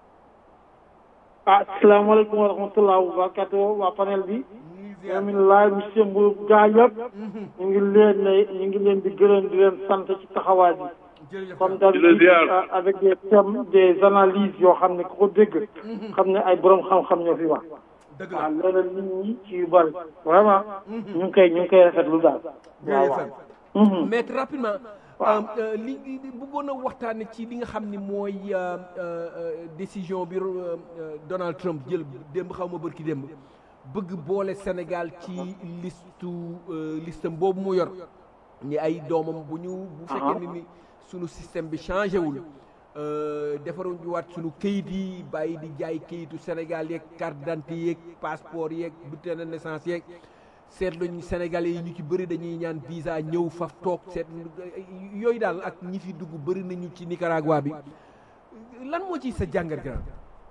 ah salaamaaleykum wa rahmatulah wa barakatuh waa panel bi. alhamdulilah monsieur Mbour gaa yëpp. ñu ngi leen ñu ngi leen di gërëm di leen sant ci taxawaay bi. comme d'habitude avec des thèmes des analyses yoo xam ne ku ko dégg. xam ne ay borom xam-xam ñoo fi wax. waaw loolu nit ñi ci yu bari vraiment. ñu ngi koy ñu ngi koy rafetlu daal. waaw waaw. maître rapidement. li bëggoon a waxtaane ci li nga xam ni mooy décision bi Donald Trump jël démb xaw ma bërki démb bëgg boole Sénégal ci listu listam boobu mu yor ñi ay doomam bu ñu bu fekkee ni ni sunu système bi changé wul defaruñu waat sunu kayit yi bàyyi di jaay kayitu Sénégal yeeg carte d'identité yeeg passeport yeeg bulletin de naissance yeeg seetluñ Sénégalais yi ñu ci bëri dañuy ñaan visa ñëw faf toog seet yooyu daal ak ñi fi dugg bëri nañu ci Nicaragua bi lan moo ci sa jàngat grand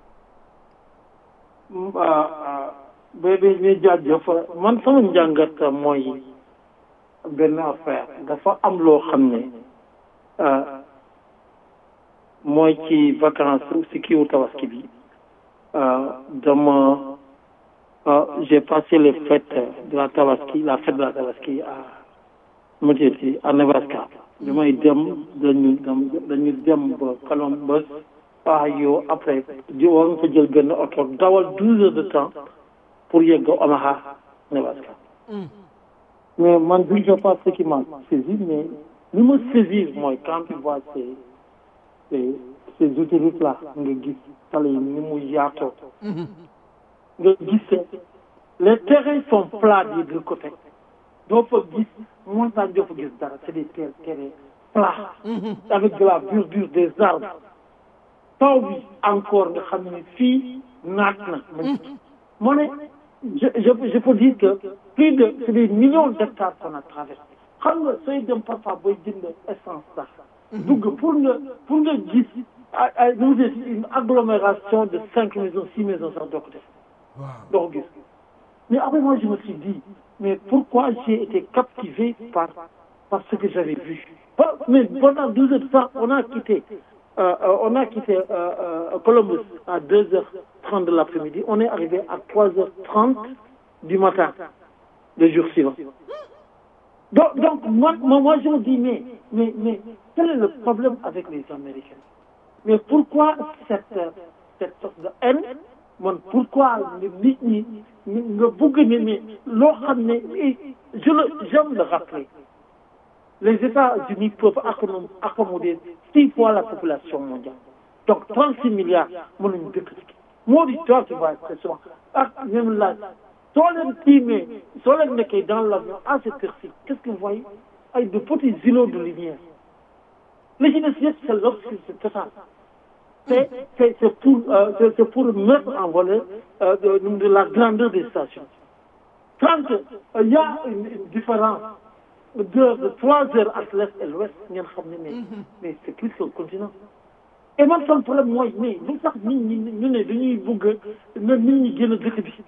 bébé ñu jaajëf man sama njàngat mooy benn affaire dafa am loo xam ne mooy ci vacances si kiiwu tabaski bi dama Euh, j'ai passé les fêtes de la Tabaski, la fête de la Tabaski à Mutiti, à Nebraska. bi may dem dañu dañu dem ba Columbus Ohio après di war nga fa jël benn oto dawal douze heures de temps pour yegg Omaha Nebraska. mais man je ne sais pas ce qui m'a saisi mais li ma saisir mooy quand tu vois ces ces ces autoroutes là nga gis tali yi ni mu yaatoo. nga gis les terrains sont plats des deux côtés doo fa gis montagne doo fa gis dara c'est des terres terrains plats avec de la verdure des arbres taw bi encore nga xam ne fii naat na moo ne je je je peux dire que plus de c'est des millions d'hectares qu'on a traversé xam nga sooy dem parfois booy jënd essence sax dugg pour nga pour nga gis ay une agglomération de cinq maisons six maisons sax doo ko def doo ko gis mais après moi je me suis dit mais pourquoi j'ai été captivé par par ce que j'avais vu Pas- mais pendant 12 heures de temps on a quitté euh, euh, on a quitté euh, euh, Columbus à 2h30 de l'après-midi on est arrivé à 3h30 du matin le jour suivant donc, donc moi, moi, moi, je me dis, mais, mais, mais quel est le problème avec les Américains Mais pourquoi cette, euh, cette sorte de haine man, Pourquoi le nit ñi nga bëgg ne mais loo xam ne et je le j'aime le rappeler les États-Unis peuvent accommoder, accommoder six fois la population mondiale donc 36 milliards mënuñu dëkk ci moo di toi qui vois très souvent ak même laaj soo leen tiimee soo leen nekkee dans l'avion à cette heure-ci qu'est-ce que vous voyez ay de petits îlots de lumière li ci des yëpp c'est l'obscurité totale c'est c'est c'est pour euh, c'est c'est pour mettre en valeur euh, de, de la grandeur des stations quand euh, il y a une, une différence de de trois heures entre l'est et l'ouest ngeen xam ne mais mais c'est plus qu'un continent et man sama problème mooy mais lu tax nit ñi ñu ne dañuy bëgg na nit ñi gën a dëkk bi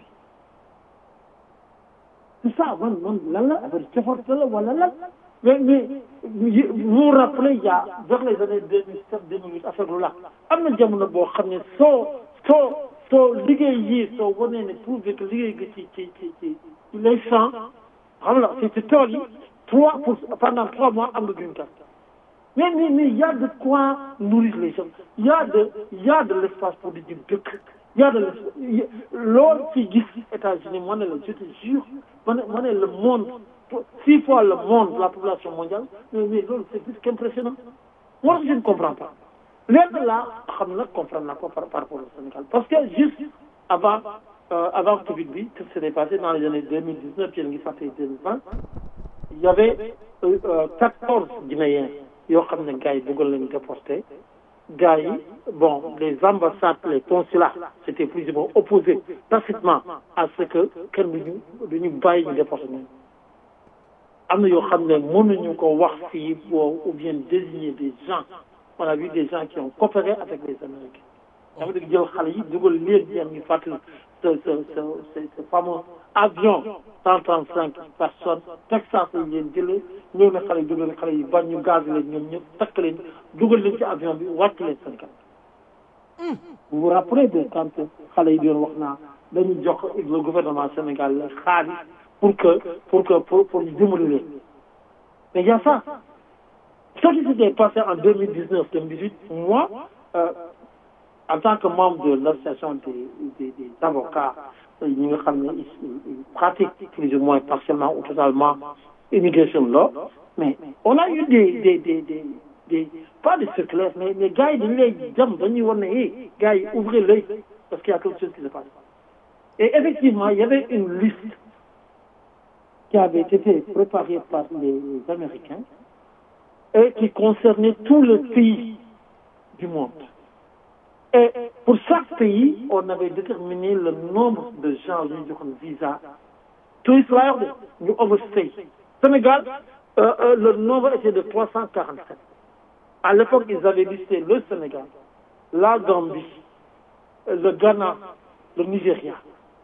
c'est ça man man lan la affaire cofarte la wala lan mais mais vous vous rappelez il y a vers les années deux mille sept deux mille huit affaire lu la am na jamono boo xam ne soo soo soo liggéey yi soo wanee ne prouvé que liggéey gi ci ci ci ci ci les champs xam nga ci ci tool yi trois pour pendant trois mois am nga green card mais mais mais il y a de quoi nourrir les gens il y a de il y a de l'espace pour di jëm dëkk il y a de l'espace loolu ci gis États-Unis ma ne la je te jure ma ne ma ne le monde six fois le monde la population mondiale mais mais loolu c'est plus qu'impressionnant moi je ne comprends pas lenn laa xam nag comprendre naa ko par par rapport au Sénégal parce que juste avant euh, avant Covid bi tout s'est passé dans les années deux mille dix neuf yéen ngi fàtte deux mille vingt il y avait quatorze Guinéens yoo xam ne gars yi bëggoon leen déporté gars yi bon les ambassades les consulats c'était plus ou moins opposé tacitement à ce que kenn duñu duñu bàyyi ñu déporté ñoom am na yoo xam ne mënuñu ko wax fii ou bien désigner des gens on a vu des gens qui ont coopéré avec les Américains dama dëgg jël xale yi dugal leen yéen ngi fàttali ce ce ce ce fameux avion cent trente cinq personnes Texas lañ leen jëlee ñëw na xale yi dugal xale yi bañ ñu gaz leen ñoom ñëpp takk leen dugal leen ci avion bi wàcc leen Sénégal vous vous rappelez de quand xale yi doon wax naa dañu jox le gouvernement Sénégal la xaalis pour que pour que pour pour ñu dimbali leen mais il y a ça ce qui s'était passé en deux mille dix neuf deux mille dix huit moi euh, en tant que membre de l'association des, des, des avocats ñi nga xam ne ils pratiquent plus ou moins partiellement ou totalement immigration law mais on a eu des des des des, des pas des circulaires mais mais gars yi dañu lay jam dañuy war ne eh gars yi ouvrez l'œil parce qu'il y a quelque chose qui se passe et effectivement il y avait une liste qui avait été préparée par les Américains et qui concernait tout le pays du monde et pour chaque pays on avait déterminé le nombre de gens yu ñu joxoon visa touriste laa wax de ñu overstay Sénégal euh, euh, le nombre était de 347 à l'époque ils avaient listé le Sénégal la Gambie le Ghana le Nigeria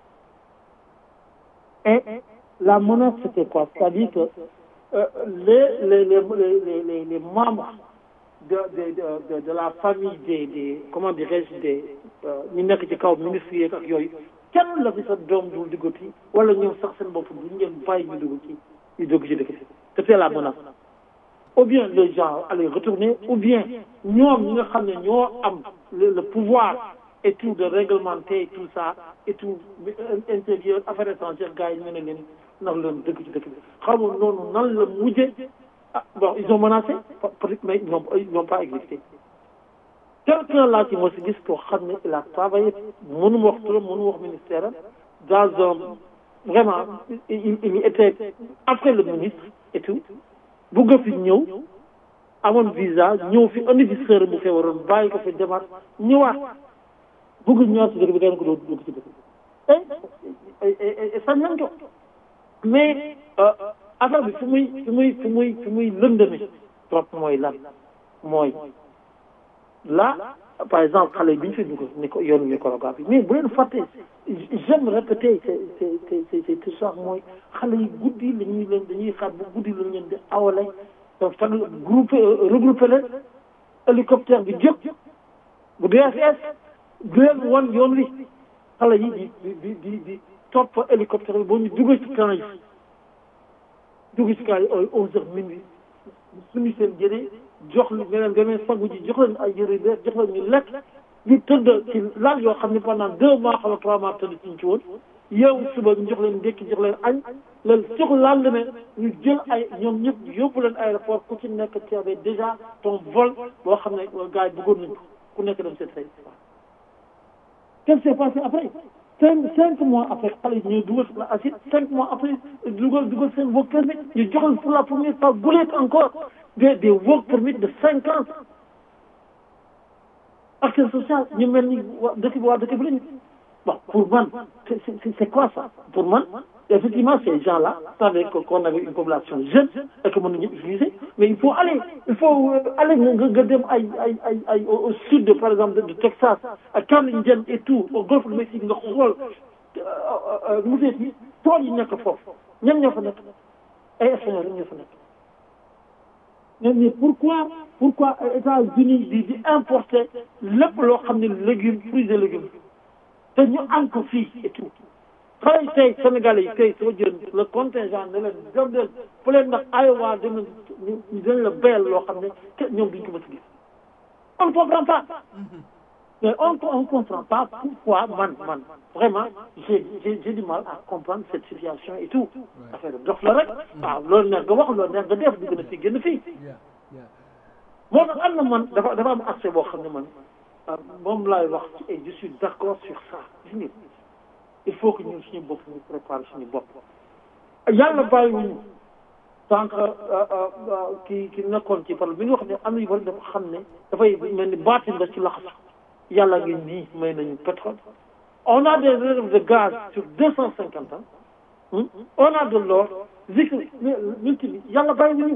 et la menace c'était quoi c'est-à-dire que euh, les, les, les, les, les, les membres de, de, de, de, de la famille des, des comment dirais-je des ñu nekk ci kaw ministres yi ak yooyu kenn la fi sa doom dul duggati wala ñoom sax seen bopp duñ leen bàyyi ñu dugg ci ñu dugg ci dëkk c'était la menace ou bien les gens allaient retourner ou bien ñoom ñi nga xam ne ñoo am le, le pouvoir et tout de réglementer tout ça et tout intérieur affaires étrangères gars yi ñu ne leen ndax leen dëkk ci dëkk bi xam nga noonu nan la mujje ah bon ils ont menacé peut-être mais ils n'ont ils n'ont pas existé quelqu'un là ci moo si gis koo xam ne il a travaillé mënuma wax turam mënuma wax ministère am dans un vraiment il il était après le ministre et tout bugg fi ñëw amoon visa ñëw fi indi fi sœur bu feebaroon bàyyi ko fi demaat ñëwaat bugg ñëwaat ci dëkk bi dañ ko doon dugg ci dëkk bi et sañ nañ ko mais affaire bi fu muy fu muy fu muy fu muy lëndëme trop mooy lan mooy là par exemple xale bi ñu fi dugg ni ko yoonu microgramme bi mais bu leen fàtte j'aime répéter c'est c'est c'est c'est tout ça mooy xale yi guddi la ñuy leen dañuy xaar bu guddi la ñu leen di awale donc fan groupe regroupé leen hélicoptère bi jóg bu DSS du leen wan yoon wi xale yi di di di di di topp hélicoptère bi boo ñu duggee ci camp yi dugg ci camp yi ay onze heures minuit suñu seen jëre jox li nga leen demee sangu ji jox leen ay yëre bees jox leen ñu lekk ñu tëdd ci laal yoo xam ne pendant deux mois xala trois mois tëdd ci ci woon yow suba ñu jox leen ndékki jox leen añ leen jox lendemain ñu jël ay ñoom ñëpp yóbbu leen aéroport ku ci nekk tu avais déjà ton vol boo xam ne gars yi bëggoon nañ ko ku nekk dem seen say qu'est-ce qui s'est passé après cinq cinq mois après xale yi ñu dugal la acide cinq mois après dugal dugal seen work permit ñu joxal pour la première fois guleet encore des des work permit de cinq ans action sociale ñu mel ni waa dëkk bi waa dëkk bi lañu bon pour man c'est c'est c'est quoi ça pour man effectivement ces gens-là savaient qu'on avait une population jeune et que mën nañu utiliser mais il faut aller il faut aller nga nga dem ay ay ay ay au sud de par exemple de Texas à Camden et tout au golfe du Mexique nga xool musée bi tool yi nekk foofu ñan ñoo fa nekk ay espagnol rek ñoo fa nekk mais mais pourquoi pourquoi États-Unis di di importer lépp loo xam ne légumes fruits et légumes te ñu am ko fii et tout xale yi tey Sénégalais yi tey soo jël le contingent ne leen dem leen fu leen ndax Iowa dem ñu dañ la béyal loo xam ne te ñoom duñ ko mës a gis on ne comprend pas mais on on comprend pas pourquoi man man vraiment j'ai j'ai j'ai du mal à comprendre cette situation et tout affaire dox la rek waaw loolu neex nga wax loolu neex nga def di gën a fii gën a fii moo tax am na man dafa dafa am aspect boo xam ne man moom laay wax et je suis d'accord sur ça gis nga il faut que ñun suñu bopp ñu préparer suñu bopp yàlla bàyyiwuñu sànq ki ki nekkoon ci par bi nga wax ne am na yu bari dafa xam ne dafay mel ni baatin la ci laxas yàlla ngi nii may nañu pétrole on a des réserves de gaz sur deux cent cinquante ans on a de l'or zikr multi bi yàlla bàyyiwuñu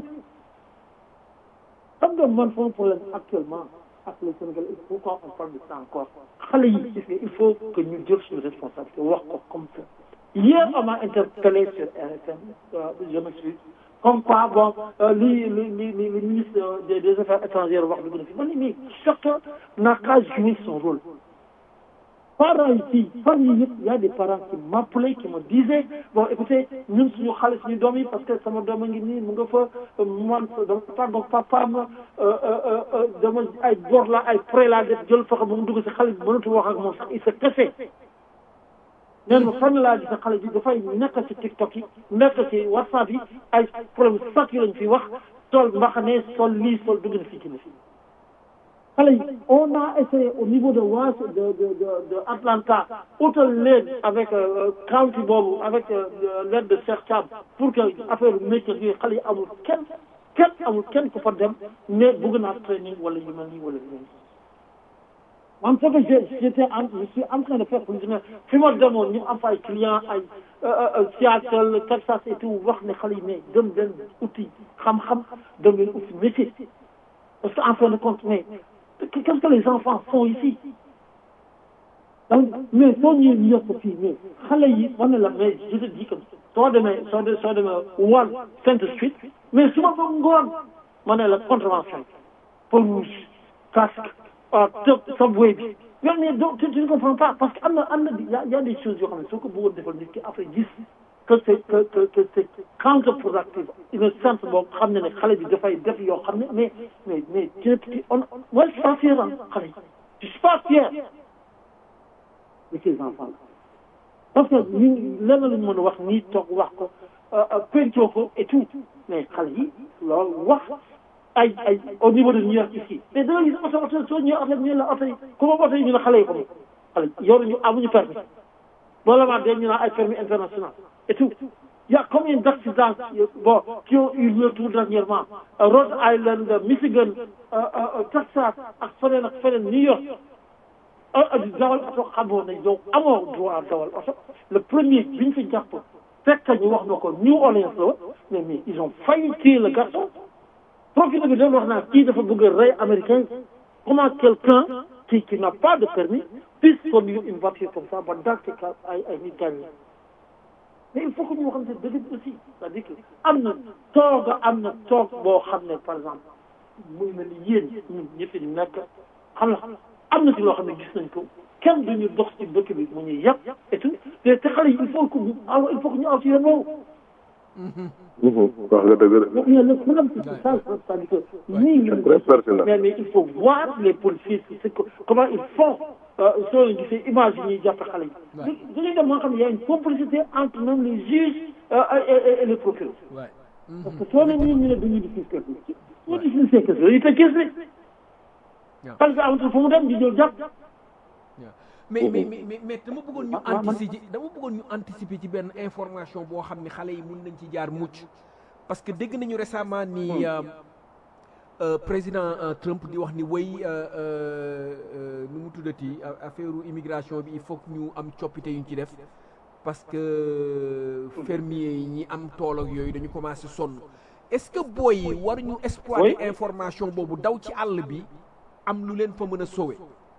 xam nga man sama problème actuellement ak le Sénégal pourquoi on parle de ça encore xale yi gis nga il faut que ñu jël suñu responsabilité wax ko comme ça hier on m'a interpellé sur RFM je me suis comme quoi bon li li li li li ministre des des affaires étrangères wax dëgg na fi ma ne mais chacun n'a qu'à jouer son rôle parents yi fii fan yi yëpp y a des parents qui m'appelaient qui me disaient bon écoutez ñun suñu xale suñu doom yi parce que sama doom a ngi nii mu nga fa man dama tàggoog papaam dama ay bor la ay prêt laa def jël fexe ba mu dugg si xale bi mënatu wax ak moom sax il se cassé neen ma fan laa gis xale bi dafay nekk ci TikTok yi nekk ci WhatsApp yi ay problème sax yi lañ fi wax sol mbaxane sol lii sol dugg na fii ci na fii xale yi on a essayé au niveau de Was de de de de Atlanta utal leen avec county boobu avec l'aide de Cheikh Thiam pour que affaire métier yi xale yi amul kenn kenn amul kenn ku fa dem ne bëgg naa training wala yu mel nii wala yu mel nii man ce que je j'étais en je suis en train de faire pour ne fi ma demoon ñu am ay clients ay Seattle Texas et tout wax ne xale yi ne dem leen uti xam-xam dem leen uti métier parce que en fin de compte mais qu'est-ce que les enfants font ici donc mais soo ñëwee ñu yokk fii mais xale yi man ne la mais je te dis que soo demee soo de soo demee Wall Centre Street mais su ma ba ngoon ma ne la contravention peau rouge casque ah tëb subway bi yow mais donc tu ne comprends pas parce que am na am na y a y a des choses yoo xam ne soo ko bëggoon defal nit ki après gis que c'est que que que c'est counterproductif une sens boo xam ne ne xale bi dafay def yoo xam ne mais mais mais tu on moi je suis pas fier xale yi je suis pas fier de ces enfants parce que ñu lenn lañ mën a wax nii toog wax ko pencoo ko et tout mais xale yi loolu wax ay ay au niveau de New York ici mais da nga gis oto oto soo ñëwee oto ñu la oto yi ku ma oto yi ñu ne xale yi ko moom xale yoruñu amuñu permis loolu la ñu naan ay permis international et tout il y a combien d'accidents bon qui ont eu lieu tout dernièrement Rhode Island Michigan Texas ak feneen ak feneen New York di dawal oto xamoo ne yow amoo droit dawal oto le premier bi ñu fi jàpp fekk ñu wax na ko New Orleans la mais mais ils ont failli tuer le garçon procureur bi doon wax naa kii dafa bëgg a rey américain comment quelqu'un qui qui n'a pas de permis puisse conduire une voiture comme ça ba dans ce cas ay ay nit gaañ mais il faut que ñu waxante dëgg bi aussi c'est-à-dire que am na toog am na toog boo xam ne par exemple muy mel ni yéen ñun ñëpp ñu nekk xam na am na ci loo xam ne gis nañ ko kenn duñu dox ci dëkk bi mu ñuy yàpp et tout te te xale yi il faut que ñu aw il faut que ñu aw ci yoon boobu wax nga dëgg de donc il y a le problème c'est ça c'est-à-dire que ñii c'est très pertinent mais mais il faut voir les policiers c'est que comment ils font soo leen gisee image yi ñuy jàppe xale yi dañuy dem moo xam ne y a une complicité entre même les juges et et les procureurs parce que soo leen ñii ñu ne dañuy diffuse kër gi ñu diffuse kër gi dañuy tëj kees bi parce que amatul fu mu dem di ñëw jàpp mais mais mais mais dama bëggoon ñu anticiper dama bëggoon ñu anticiper ci benn information boo xam ne xale yi mun nañ ci jaar mucc parce que dégg nañu récemment ni président Trump di wax ni way nu mu tuddati affaire immigration bi il faut que ñu am coppite yu ñu ci def parce que fermier yi ñi am tool ak yooyu dañu commencé sonn est-ce que booy yi waruñu exploiter information boobu daw ci àll bi am lu leen fa mën a sauver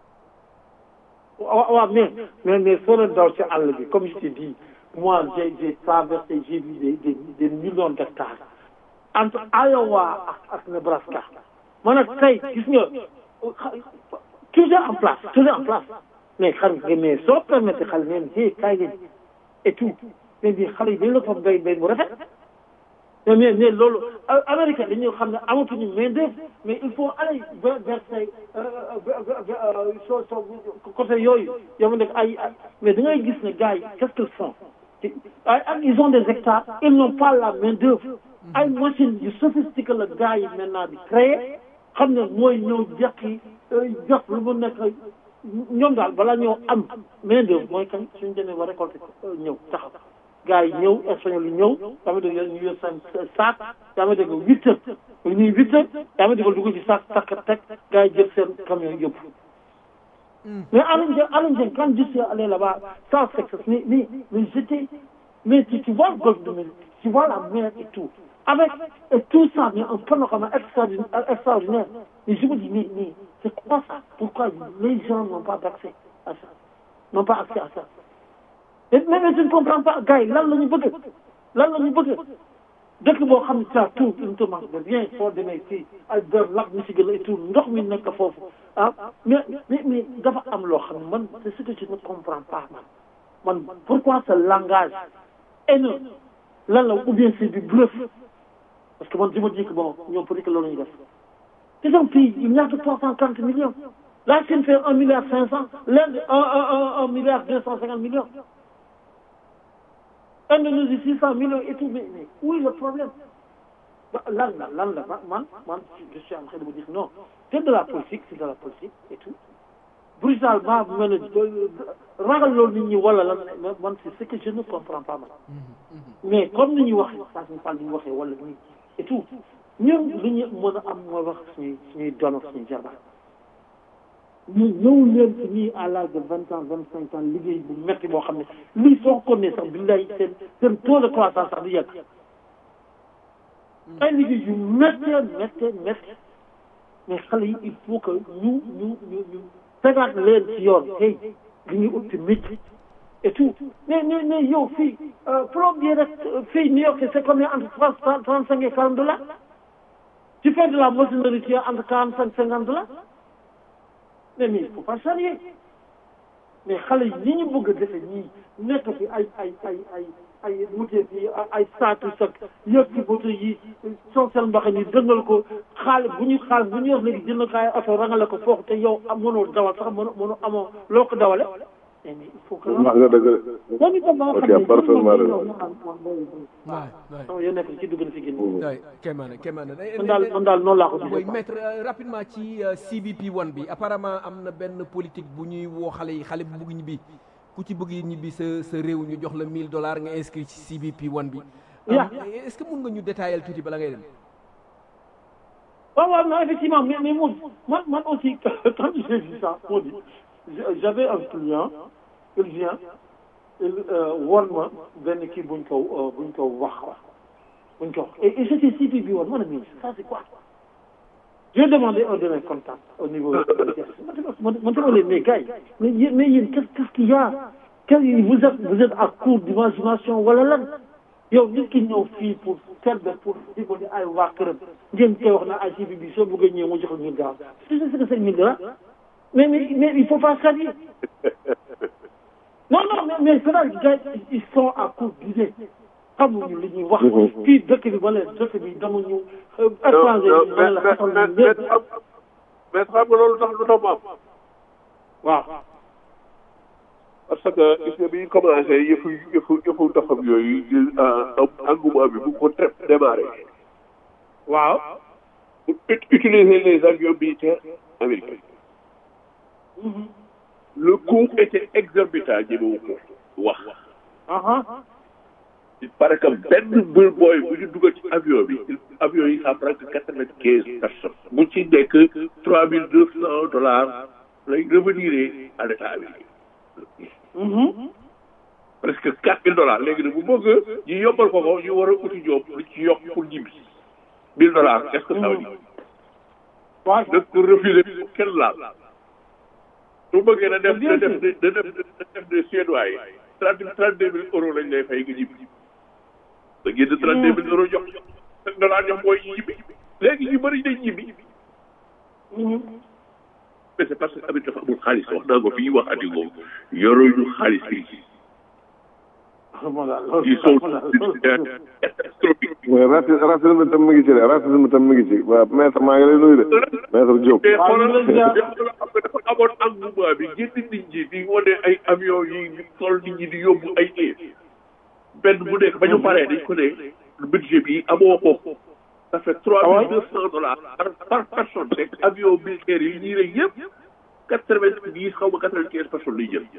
waaw waaw mais mais mais soo leen daw ci àll bi comme je t'ai dit moi j'ai j'ai traversé j'ai vu des des des millions d'hectares entre Iowa ak ak Nebraska man nag tey gis nga toujours en place toujours en place mais xam nga mais soo permettre xale neen hey kaay leen et tout mais bi xale yi dañ la fa béy béy mu rafet mais mais mais loolu Amérique dañuy xam ne amatuñu main d'œuvre mais il faut aller vers vers say soo soo côté yooyu yow ma nekk ay mais da ngay gis ne gars yi qu'est-ce qu'ils font ay ils ont des hectares ils n'ont pas la main d'œuvre ay machines yu sophistiqué la gars yi maintenant di créer xam ne mooy ñëw jekki jox lu mu nekk ñoom daal balaa ñëw am main d'œuvre mooy kañ suñu demee ba récolter ñëw taxaw gars yi ñëw espagnol yi ñëw yaa ma dégg ñu yor seen saak yaa ma dégg huit heures lu ñuy huit heures yaa ma dégg dugg ci saak takk teg gars yi jël seen camion yóbbu mais Alain Dieng Alain Dieng quand je suis allé là-bas sans sexe mais mais mais j'étais mais tu, tu vois le golfe de Méditerranée tu vois la mer et tout avec et tout ça mais un panorama extraordinaire extraordinaire mais je me dis mais mais c'est quoi ça pourquoi les gens n'ont pas d'accès à ça n'ont pas accès à ça mais mais je ne comprends pas gars yi lan la ñu bëgg lan la ñu bëgg dëkk boo xam ne ça tout une tomate de bien soo demee fii ay der lac Michigan et tout ndox mi nekk foofu ah mais mais mais dafa am loo xam ne man c'est ce que je ne comprends pas man man pourquoi ce langage haineux lan la ou bien c'est du bluff parce que man je me dis que bon ñoom peut-être que loolu ñu def c'est un pays il n'y a que trois cent quarante millions la Chine fait un milliard cinq cent l'Inde un un un un milliard deux cent cinquante millions Indonésie six cent millions et tout mais mais où est le problème lan la lan la man man je suis en train de vous dire non c'est de la politique c'est de la politique et tout brutalement bu mel ne ragal loolu nit ñi wala lan man c'est ce que je ne comprends pas man mais comme ni ñuy waxee ça ne pas ni ñu waxee wala nii et tout ñun lu ñu mën a am mooy wax suñuy suñuy doon ak suñuy jarbaat ñu ñëw leen ci ñii à l'âge de vingt ans vingt cinq ans liggéey bu metti boo xam ne lii soo ko nee sax billahi seen seen taux de croissance sax du yegg ay liggéey yu méttee méttee méttee mais xale yi il faut que ñu ñu ñu ñu tegaat leen ci yoon hey li ñuy ut ci métier et tout mais mais mais yow fii plombier rek fii New York c'est combien entre trois trente cinq et quarante dollars tu fais de la maçonnerie tu es entre quarante cinq cinquante dollars mais mais il faut pas charrier mais xale yi ni ñu bëgg a defe ñii nekk fi ay ay ay ay ay mutee fi ay saatu sak yëpp ci boto yi soo seen mbaxe ni dëngal ko xaalis bu ñu xaalis bu ñu yor léegi jënd ko ay oto rangale ko foofu te yow am mënoo dawal sax mënoo mënoo amoo loo ko dawale mais il faut que wax nga dëgg de dañu dem ba nga ok xam ne parfaitement raison waay waay sama yoo nekk ci dugg na fi génn waay kéemaane kéemaane man daal man daal noonu laa ko mooy gisee maître euh, rapidement ci euh, CBP one bi apparemment am na benn politique bu ñuy woo xale yi xale bu bëgg ñibbi ku ci bëgg ñibbi sa sa réew ñu jox la 1000 dollars nga inscrit ci CBP one bi. Yeah. Am- est-ce que mun nga ñu détailler tuuti bala ngay dem. waaw waaw non effectivement mais mais moi man man aussi quand j'ai vu ça moo di j'avais un client il vient il woon ma benn kii buñ ko euh, buñ ko wax quoi buñ ko wax et et j'étais CPB woon ma ne mais ça c'est quoi j'ai demandé un de mes contacts au niveau man dama leen mais gars yi mais yéen mais yéen qu'est-ce qu'est-ce qu'il y a quel vous êtes vous êtes à court d'imagination wala lan yow nit ki ñëw fii pour serbe pour di ko di ay waa këram ngeen koy wax na ay si bi soo bëggee ñëw mu jox ñu gaaw c'est ce que c'est mille dollars mais mais mais il faut pas salir non non mais mais c'est gars ils sont à court d'idée xamuñu li ñuy wax fii dëkk bi wala dëkk bi damuñu étranger yi wala la xatal ñu ñëpp mais xam nga loolu tax lu tax mu am waaw parce que gis nga bi ñu commencé yëfu yëfu yëfu doxam yooyu di engouement bi bu ko tep démarré waaw pour utiliser les avions militaires américains le coût était exorbitant ñemewu ko wax il paraît que benn bër booy bu ñu dugal ci avion bi avion yi ça prend que quatre-vingt-quinze personnes bu ci nekk trois mille deux cent dollars lay revenir à l'état américain presque quatre mille dollars léegi nag bu bëgg ñu yombal ko ko ñu war a uti ñoom lu ci yokk pour ñibbi mille dollars est-ce que ça veut dire waaw da ko refusé kenn laal su bëggee na def na def na def na def de suédois yi trente trente deux mille euros lañ lay fay nga ñibbi da génn trente deux mille euros jox cinq dollars jox mooy ñibbi léegi ñu bëri dañ ñibbi mais c'est parce que amit dafa amul xaalis wax naa ko fii wax ati ko yoruñu xaalis fii ils sont catastrophiques mooy raci racisme tam mi ngi ci de racisme tam mi ngi ci waaw maître maa ngi lay nuyu de maître Diop te xoolal xam nga dafa amoon engouement bi génn nit ñi di wane ay avion yi di sol nit ñi di yóbbu ay kii benn bu nekk ba ñu paree dañ ko ne budget bi amoo ko ça fait trois mille deux cent dollars par par personne te avion militaire yi ñii rek yëpp quatre vingt dix xaw ma quatre vingt quinze personnes lay jël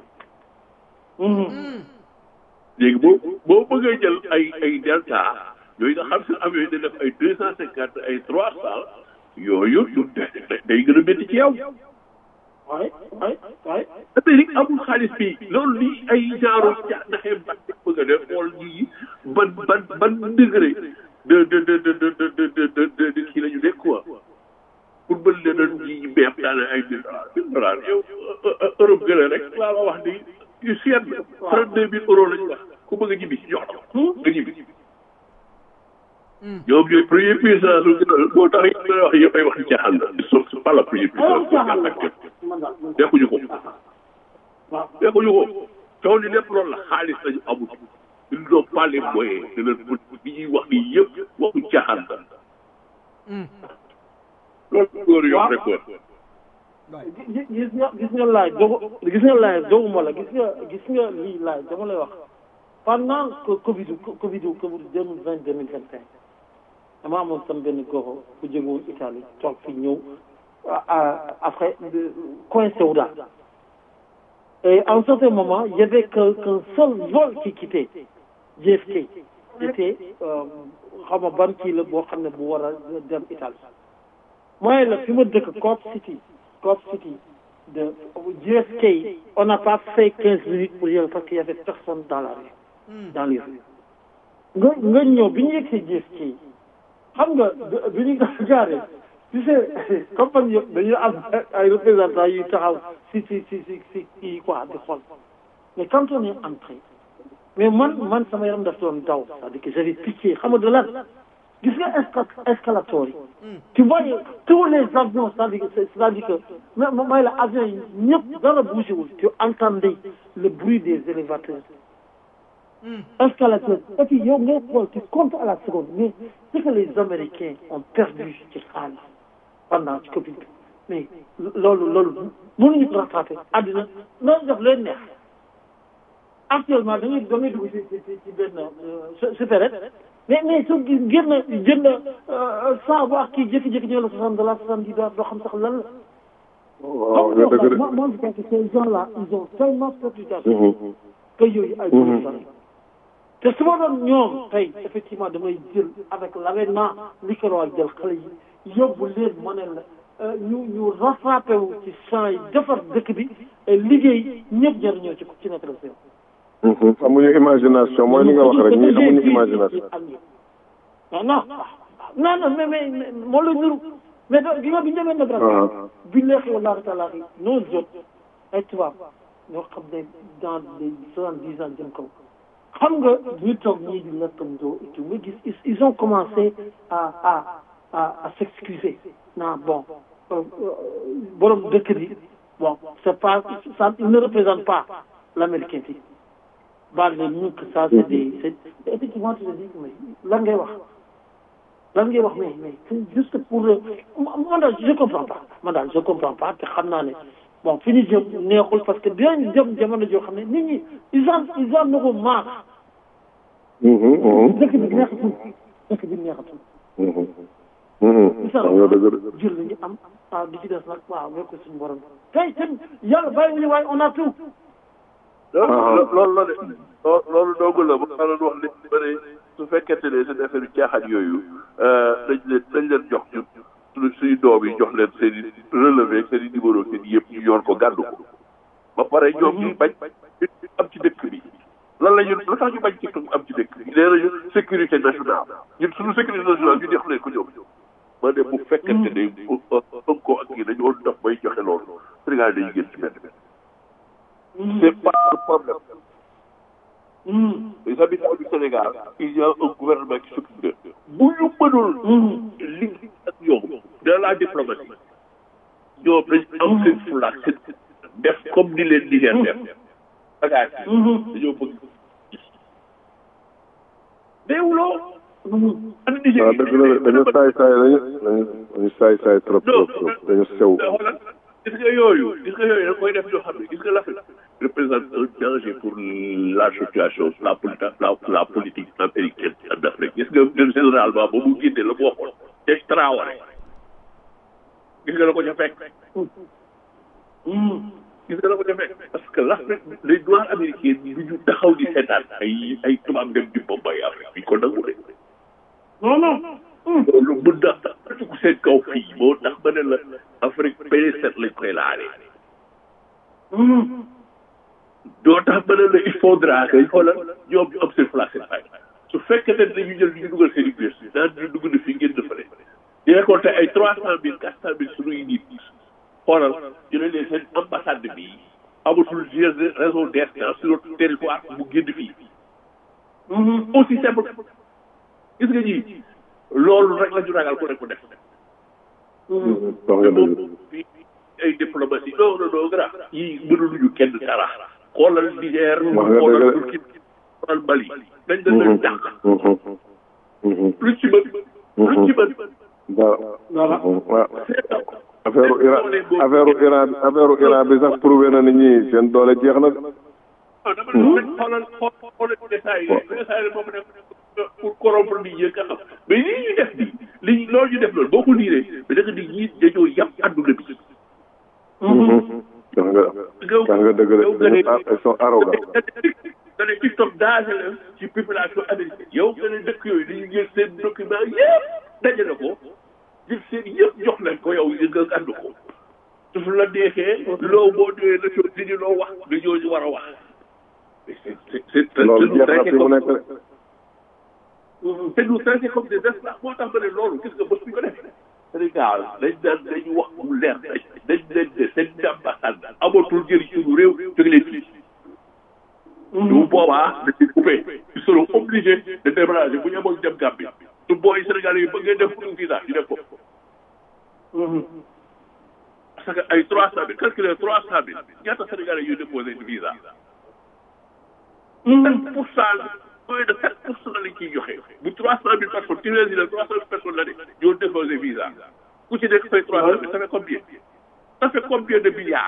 léegi boo boo bëggee jël ay ay delta yooyu nga xam si avion yi da def ay deux cent cinquante ay trois cent yooyu yu day gën a métti ci yow waay waay waay Amérique amul xaalis fii loolu lii ay genre ca naxee ban bëgg a def xool ñii ban ban ban degré de de de de de de de de de de kii la ñu nekk quoi pour mën leen a ñi beeb daal ay mille dollars mille dollars yow Europe gën a rek laa la wax ni yu seet trente deux mille euros la ñu wax ku bëgg a ñibbi jox la nga ñibbi ñoom ñooy première puissance lu gën a moo tax it wax yëpp ay wax ci caaxaan la c'est pas la première puissance mondiale actuelle dekkuñu ko dekkuñu ko coow li lépp loolu la xaalis lañu amul ils n'ont pas les moyens de leur bi ñuy wax nii yëpp waxu caaxaan la loolu góor yokk rek quoi gis nga gis nga laaj dogu gis nga laaj doguma la gis nga gis nga lii laaj dama lay wax pendant que Covid Covid Covid deux mille vingt deux mille vingt et un dama amoon sam benn goxo bu jóge woon Italie toog fi ñëw après coincé wu daal et à un certain moment il y avait que qu'un seul vol qui quittait JFK c'était xam nga ban kii la boo xam ne bu war a dem Italie mooy la fi ma dëkk Corp City Corp City de JFK on n'a pas fait quinze minutes pour y aller parce qu'il y avait personne dans la rue dans les rues nga nga ñëw bi ñu yegsee JFK xam nga bi ñu gaaree tu sais compagnie yëpp dañuy am ay représentants yuy taxaw si si si si si kii quoi di xool mais quand on est entré mais man man sama yaram daf doon daw c'est-à-dire que j'avais pitié xam nga de lan gis nga esca escalator yi tu voyais tous les avions c'est-à-dire que c'est-à-dire que mooy la avion yi ñëpp dara bougé wul tu entendais le bruit des élévateurs escalateur et puis yow ngay xool tu comptes à la seconde mais ce que les Américains ont perdu ci xaalis pendant ci Covid bi mais loolu loolu mënuñu ko rattraper àddina loolu def leen neex actuellement da ngay da ngay dugg ci ci ci benn supérette mais mais su génn jënd saa bu ak kii jékki-jékki ñëw la soixante dollars soixante dix dollars doo xam sax lan la. waaw nga dëgg de moi moi je pense que ces gens là ils ont tellement perdu d'argent que yooyu ay te su ma doon ñoom tey effectivement damay jël avec l'avènement li ko war jël xale yi yóbbu leen ma ne la ñu ñu rattrapé wu ci champs yi defar dëkk bi liggéey ñëpp jëriñoo ci ci nekk la amuñu imagination mooy li nga wax rek ñi amuñu imagination non non non non mais mais moo la nuru mais do gi nga bi ñu demee Nebraska billahi wallahi taala nos autres ay tubaab ñoo xam ne dans les soixante dix ans jëm kaw xam nga ñu toog ñii di lekkandoo et tout nga gis ils ont commencé à à à à s'excuser non bon borom dëkk bi bon c'est pas ça il ne représente pas l'américain bi baal leen ñu que ça c'est des c'est effectivement tu te dis mais lan ngay wax lan ngay wax mais mais c'est juste pour man daal je comprends pas man daal je comprends pas te xam naa ne bon fi ñu jëm neexul parce que dinañ jëm jamono joo xam ne nit ñi ils en ils en ont marre dëkk bi neexatul dëkk bi neexatul jël la ñu am ah di ci des nag waaw wekk ko suñu borom tey ten yàlla bàyyi ñu waaye on a tout loolu la de loolu doogu la ba nga doon wax li bëri su fekkente ne seen affaire yu caaxaan yooyu dañ leen dañ leen jox ñun suñu suñu doom yi jox leen seen i relevé seen i numéro seen yëpp ñu yor ko gàddu ko ba pare ñoom ñuy bañ am ci dëkk bi lan la ñun lu tax ñu bañ ci am ci dëkk bi nee nañu sécurité nationale ñun suñu sécurité nationale ñu jox leen ko ñoom ma ne bu fekkente ne ëpp ko ak yi dañu woon def bay joxe loolu Sénégal dañuy génn ci benn c'est pas le problème les habitants du Sénégal il y a un gouvernement qui s'occupe de bu ñu mënul liggéey ak ñoom dans la diplomatie ñoom dañ am seen fulaak seen def comme ni leen Niger def bagaas yi dañoo bëgg déewuloo waaw dëgg la dañu saay saay dañu dañu saay saay trop trop trop dañu sew xoolal gis nga yooyu gis nga yooyu da koy def ñoo xam ne gis nga l'Afrique représente un danger pour la situation la la la politique américaine en Afrique gis nga généralement ba mu génne la mu waxoon te Traoré gis nga la ko ca fekk gis nga la ko ca fekk parce que l'Afrique les noirs américains du ñu taxaw di seetaan ay ay tubaab dem di bombay Afrique bi ko nangu de non non loolu mën na tax seen kaw fii moo tax ba ne la Afrique P7 lañ koy laalee doo tax ba ne la il faudra que xoolal ñoom ñu am seen place seen fay su fekkee ne dañu jël ñu dugal seen université daan ñu dugg na fii ngeen defale di récolté ay trois cent mille quatre cent mille suñuy nit xoolal ñu ne leen seen ambassade bi amatul raison d'être sur notre territoire mu génn fii aussi simple gis nga ñii loolu rek la ñu ragal ku ne ku def moom fii ay diplomatie non non non grand yii mënuluñu kenn dara xoolal Niger xoolal Turquie xoolal Mali dañ dañ leen dàq lu ci mën lu ci mën voilà waaw affaire Iran affaire Iran affaire Iran bi sax prouvé na ni ñi seen doole jeex na. ah dama ne xoolal xoolal détails yi détails yi moom nekk pour corrompre nit ñi nga xam mais lii ñu def nii li loolu ñu def loolu boo ko liiree mais da nga di ñii dañoo yàpp àdduna bi. wax nga wax nga dëgg de ils sont arrogants. nga ne TikTok danger la ci population américaine yow nga ne dëkk yooyu dañuy jël seen document yëpp dajale ko jël seen yëpp jox leen ko yow yi nga ànd ko su la neexee loo boo ñëwee na soo nit ñi loo wax nga ñooñu war a wax c'est c'est loolu jeex na fi mu nekk rek te ñu traité comme des esclaves moo tax ma ne loolu gis nga bés bu ñu ko defee Sénégal dañ daan dañu wax mu leer dañ leen ne seen ambassade amatul njëriñ suñu réew jóge leen fii bu boobaa dañuy coupé ils seront obligés de déménager bu ñu amoon dem Gambie su booy Sénégalais yi bëggee def pour visa ñu def ko parce que ay trois cent mille calculer trois cent mille ñaata Sénégalais yuy déposé visa sept pour cent moins de sept pour cent lañ ciy joxe bu trois cent mille personnes ci les îles trois cent mille personnes la ne ñoo déposé visa ku ci nekk fay trois cent mille ça fait combien ça fait combien de milliards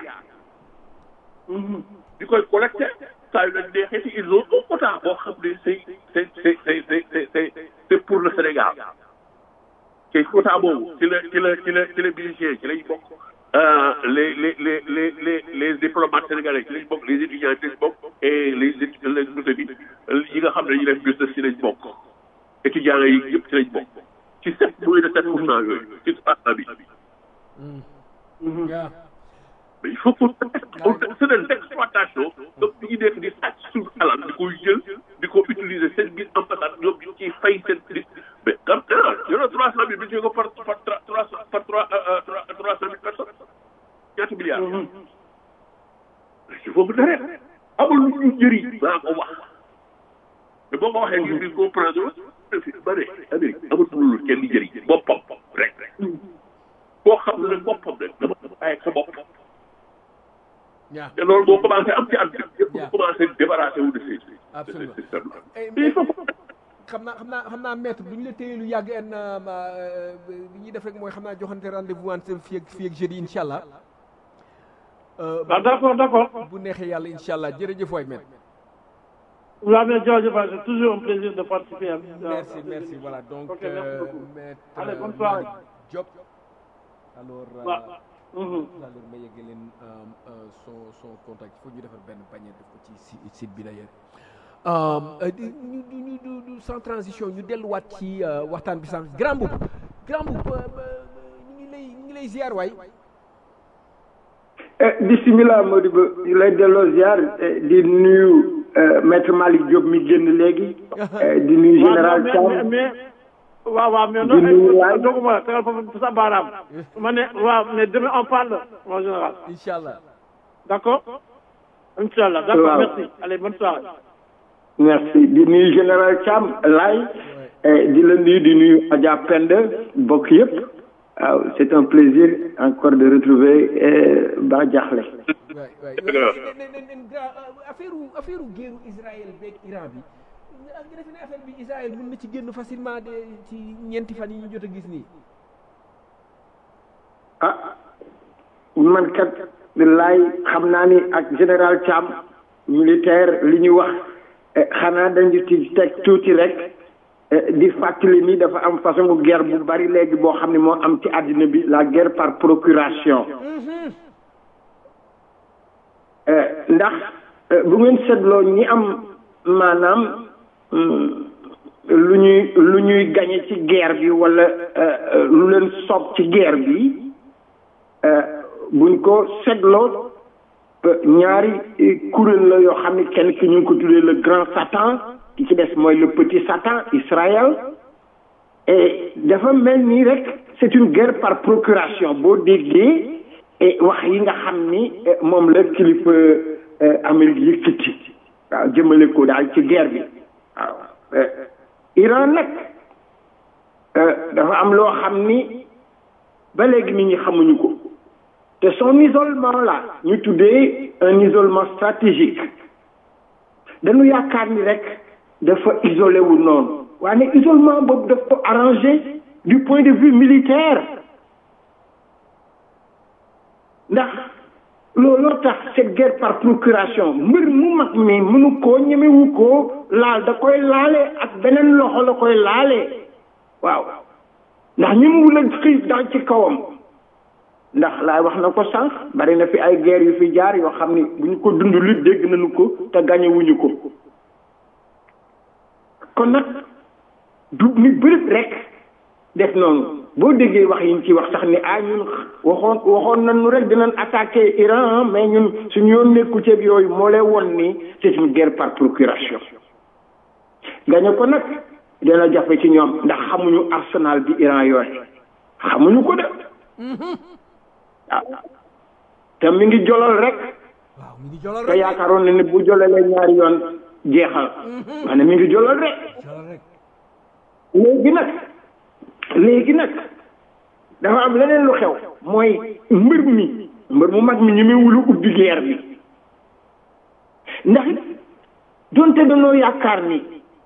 di koy collecté saa yu leen neexee ils ont un quota boo xam ne c'est c'est c'est c'est c'est c'est c'est pour le Sénégal te quota boobu ci la ci la ci la ci la bénéficiaire ci lañ bokk les les les les les les diplomates sénégalais ci lañ bokk les étudiants ci lañ bokk et les les les yi nga xam ne ñu def business ci lañ bokk étudiants yi yëpp ci lañ bokk ci sept moins de sept pour cent yooyu ci trois bi. mais il faut que c'est de l'exploitation donc ñu ngi nekk di sàcc suñu alal di koy jël di ko utiliser seen biir ambassade ñoom ñu ciy fay seen mais comme non non trois cent mille bi ñu ko par par trois par trois trois cent mille personnes ñaata milliards. il faut que dara amul lu ñu njëriñ maa ko wax te boo ko waxee ngir di comprendre ba ne Amérique amul lu kenn di njëriñ boppam rek koo xam ne nag boppam rek dama bàyyi sa bopp. yaa te loolu boo commencé am ci àdduna yëpp bu commencé débarrassé wu de ces Absolument. ces systèmes là. Eh, il faut xam naa xam naa xam naa maître bu ñu la téye lu yàgg en li ñuy def rek mooy xam naa joxante rendez-vous wante fii ak fii ak jeudi incha allah. Euh, ah d'accord d'accord bu neexee yàlla incha allah jërëjëf waay maître. waaw mais jërëjëf c'est toujours un plaisir de participer à merci merci voilà donc Ok, merci euh, beaucoup. maître Allez, bonne euh, soirée. Malick Diop alors euh, waaw mhm. alors ma yegg leen euh, euh, son son contact il faut ñu defar benn panier def ko ci si- site bi d'ailleurs euh, euh, di- ñu ñu ñu du- du sans transition ñu delluwaat ci euh, waxtaan bi sànq grand boub grand boub euh, euh, ñu ngi lay ñu ngi lay ziar waay Eh, bisimilah Modibo ñu lay delloo ziar eh, di nuyu eh, maître Malick Diop mi génn léegi eh, di nuyu waaw général mais Thiam mais waaw waaw mais Di nuyu non waay. doguma tegal foofu sa baaraam ma ne waaw mais demain on parle en général incha allah d'accord Inch'Allah d'accord Waaw. merci allez bonne soirée merci di nuyu général Thiam Laye eh, di la nuyu di nuyu Adja Penda bokk yëpp waaw c'est un plaisir encore de retrouver eh, Ba Diakhlé waay waay Dëgg la. nen nen nen grand affaire affaire guerru Israël beeg Iran bi nga defe ne affaire bi Israël mën na ci génn facilement de ci ñeenti fan yi ñu jot a gis nii ah man kat laay xam naa ni ak général Thiam militaire li ñu wax eh, xanaa dañu ci teg tuuti rek eh, di fàttali ni dafa am façon guerre bu bari léegi boo xam ne moo am ci àddina bi la guerre par procuration Eh, ndax eh, bu ngeen seetloo ñi am maanaam mm, lu ñuy lu ñuy gañe ci guerre bi wala eh, eh, lu leen soob ci guerre bi eh, buñ ko seetloo eh, ñaari eh, kuréel la yoo xam ne kenn ki ñu ngi ko tuddee le grand satan ki ci des mooy le petit satan Israël et dafa mel nii rek c'est une guerre par procuration boo déggee et wax yi nga xam ni eh, moom la kilifa eh, Amérique yëkkati waaw jëmale ko daal ci guerre bi waaw eh, Iran nag eh, dafa am loo xam ni ba léegi nit ñi xamuñu ko te son isolement là ñu tuddee un isolement stratégique dañu yaakaar ni rek dafa isolé wu noonu waaye isolement boobu daf ko arrangé du point de vue militaire ndax looloo tax cette guerre par procuration mbir mu mag mi mënu koo ñemewu koo laal da koy laale ak beneen loxo la koy laale waaw ndax ñi mu la xiif dal ci kawam ndax laay wax na ko sànq bari na fi ay guerre yu fi jaar yoo xam ni bu ñu ko dund lu dégg nañu ko te gañewuñu ko kon nag du ni bërit rek def noonu boo déggee wax yi ñu ci wax sax ni ah ñun waxoon waxoon nañu rek dinañ attaquer Iran mais ñun suñu yoon nekku ceeb yooyu moo lay won ni c'est une guerre par procuration gañe ko nag dina jafe ci ñoom ndax xamuñu arsenal bi Iran yooyu xamuñu ko de ah te mi ngi jolal rek waaw mi ngi jolal te rek yaakaaroon na ne bu jolalee ñaari yoon jeexal maanaam mi ngi jolal rek jolal rek léegi nag léegi nag dafa am leneen lu xew mooy mbër mi mbër mu mag mi ñu muy wulu ubbi guerre bi ndax donte dañoo yaakaar ni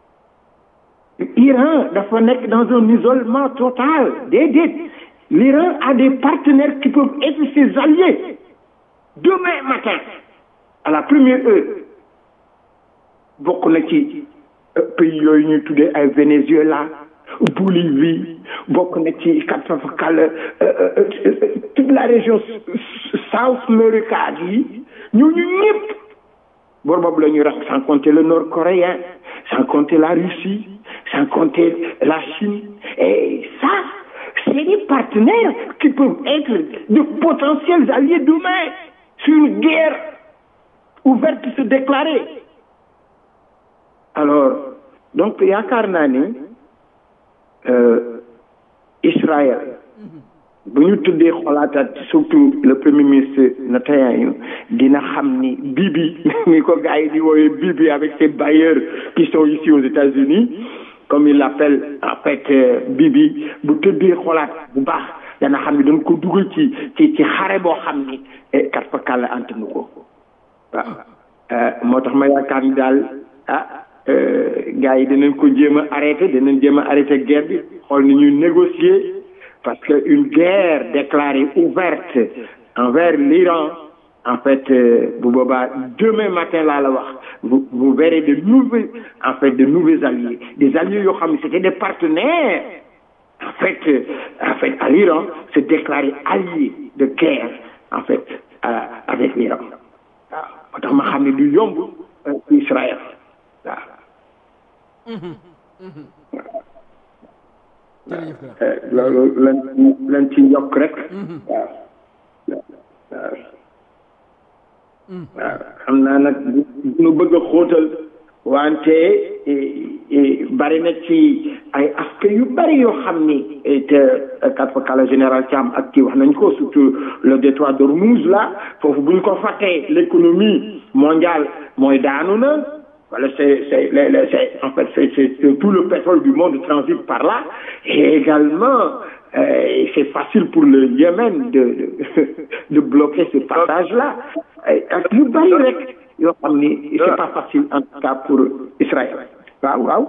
Iran dafa nekk dans un isolement total déedéet l'Iran a des partenaires qui peuvent être ses alliés demain matin à la première heure bokk na ci euh, pays yooyu ñuy tuddee ay Venezuela Bolivie bokk na ci katafakal toute la région s- s- South America yi ñooñu ñëpp bor boobu la ñuy rax sans compter le nord coréen sans compter la Russie sans compter la Chine et ça c'est des partenaires qui peuvent être de potentiels alliés demain sur une guerre ouverte se déclarer alors donc yaakaar naa ni Israël bu ñu tuddee xolaataat surtout le premier ministre Netanyahu dina xam ni Bibi ni ko gars yi di wooyee Bibi avec ses bailleurs qui sont ici aux États-Unis comme il l'appelle en fait Bibi bu tëddee xolaat bu baax dana xam ni dañ ko dugal ci ci ci xare boo xam ni kat fa kàlla antanu ko waaw moo tax ma yaakaar ni daal ah gars yi dinañ ko jéem a arrêté dinañ jéem a arrêté guerre bi xool ni ñuy négocier parce que une guerre déclarée ouverte envers l'Iran en fait bu boobaa demain matin laa la wax vous vous verrez de nouveaux en fait de nouveaux alliés des alliés yoo xam ne c'était des partenaires en fait en fait à l'Iran se déclarer allié de guerre en fait avec l'Iran waaw moo tax ma xam ne du yomb Israël waaw loolu lan lan ci yokk rek waaw waaw waaw xam naa nag nu bëgg a xóotal wante bari na ci ay aspect yu bari yoo xam ni te kat fa kala général Thiam ak kii wax nañ ko surtout le détroit d'Ormuz là foofu bu ñu ko fàttee l'économie mondiale mooy daanu na Voilà, c'est, c'est, c'est, en fait, c'est, c'est, tout le pétrole du monde transite par là. Et également, euh, c'est facile pour le Yémen de, de, de bloquer ce passage-là. Ak yu bari rek yoo xam ni c'est pas facile en tout cas pour Israël. waaw waaw.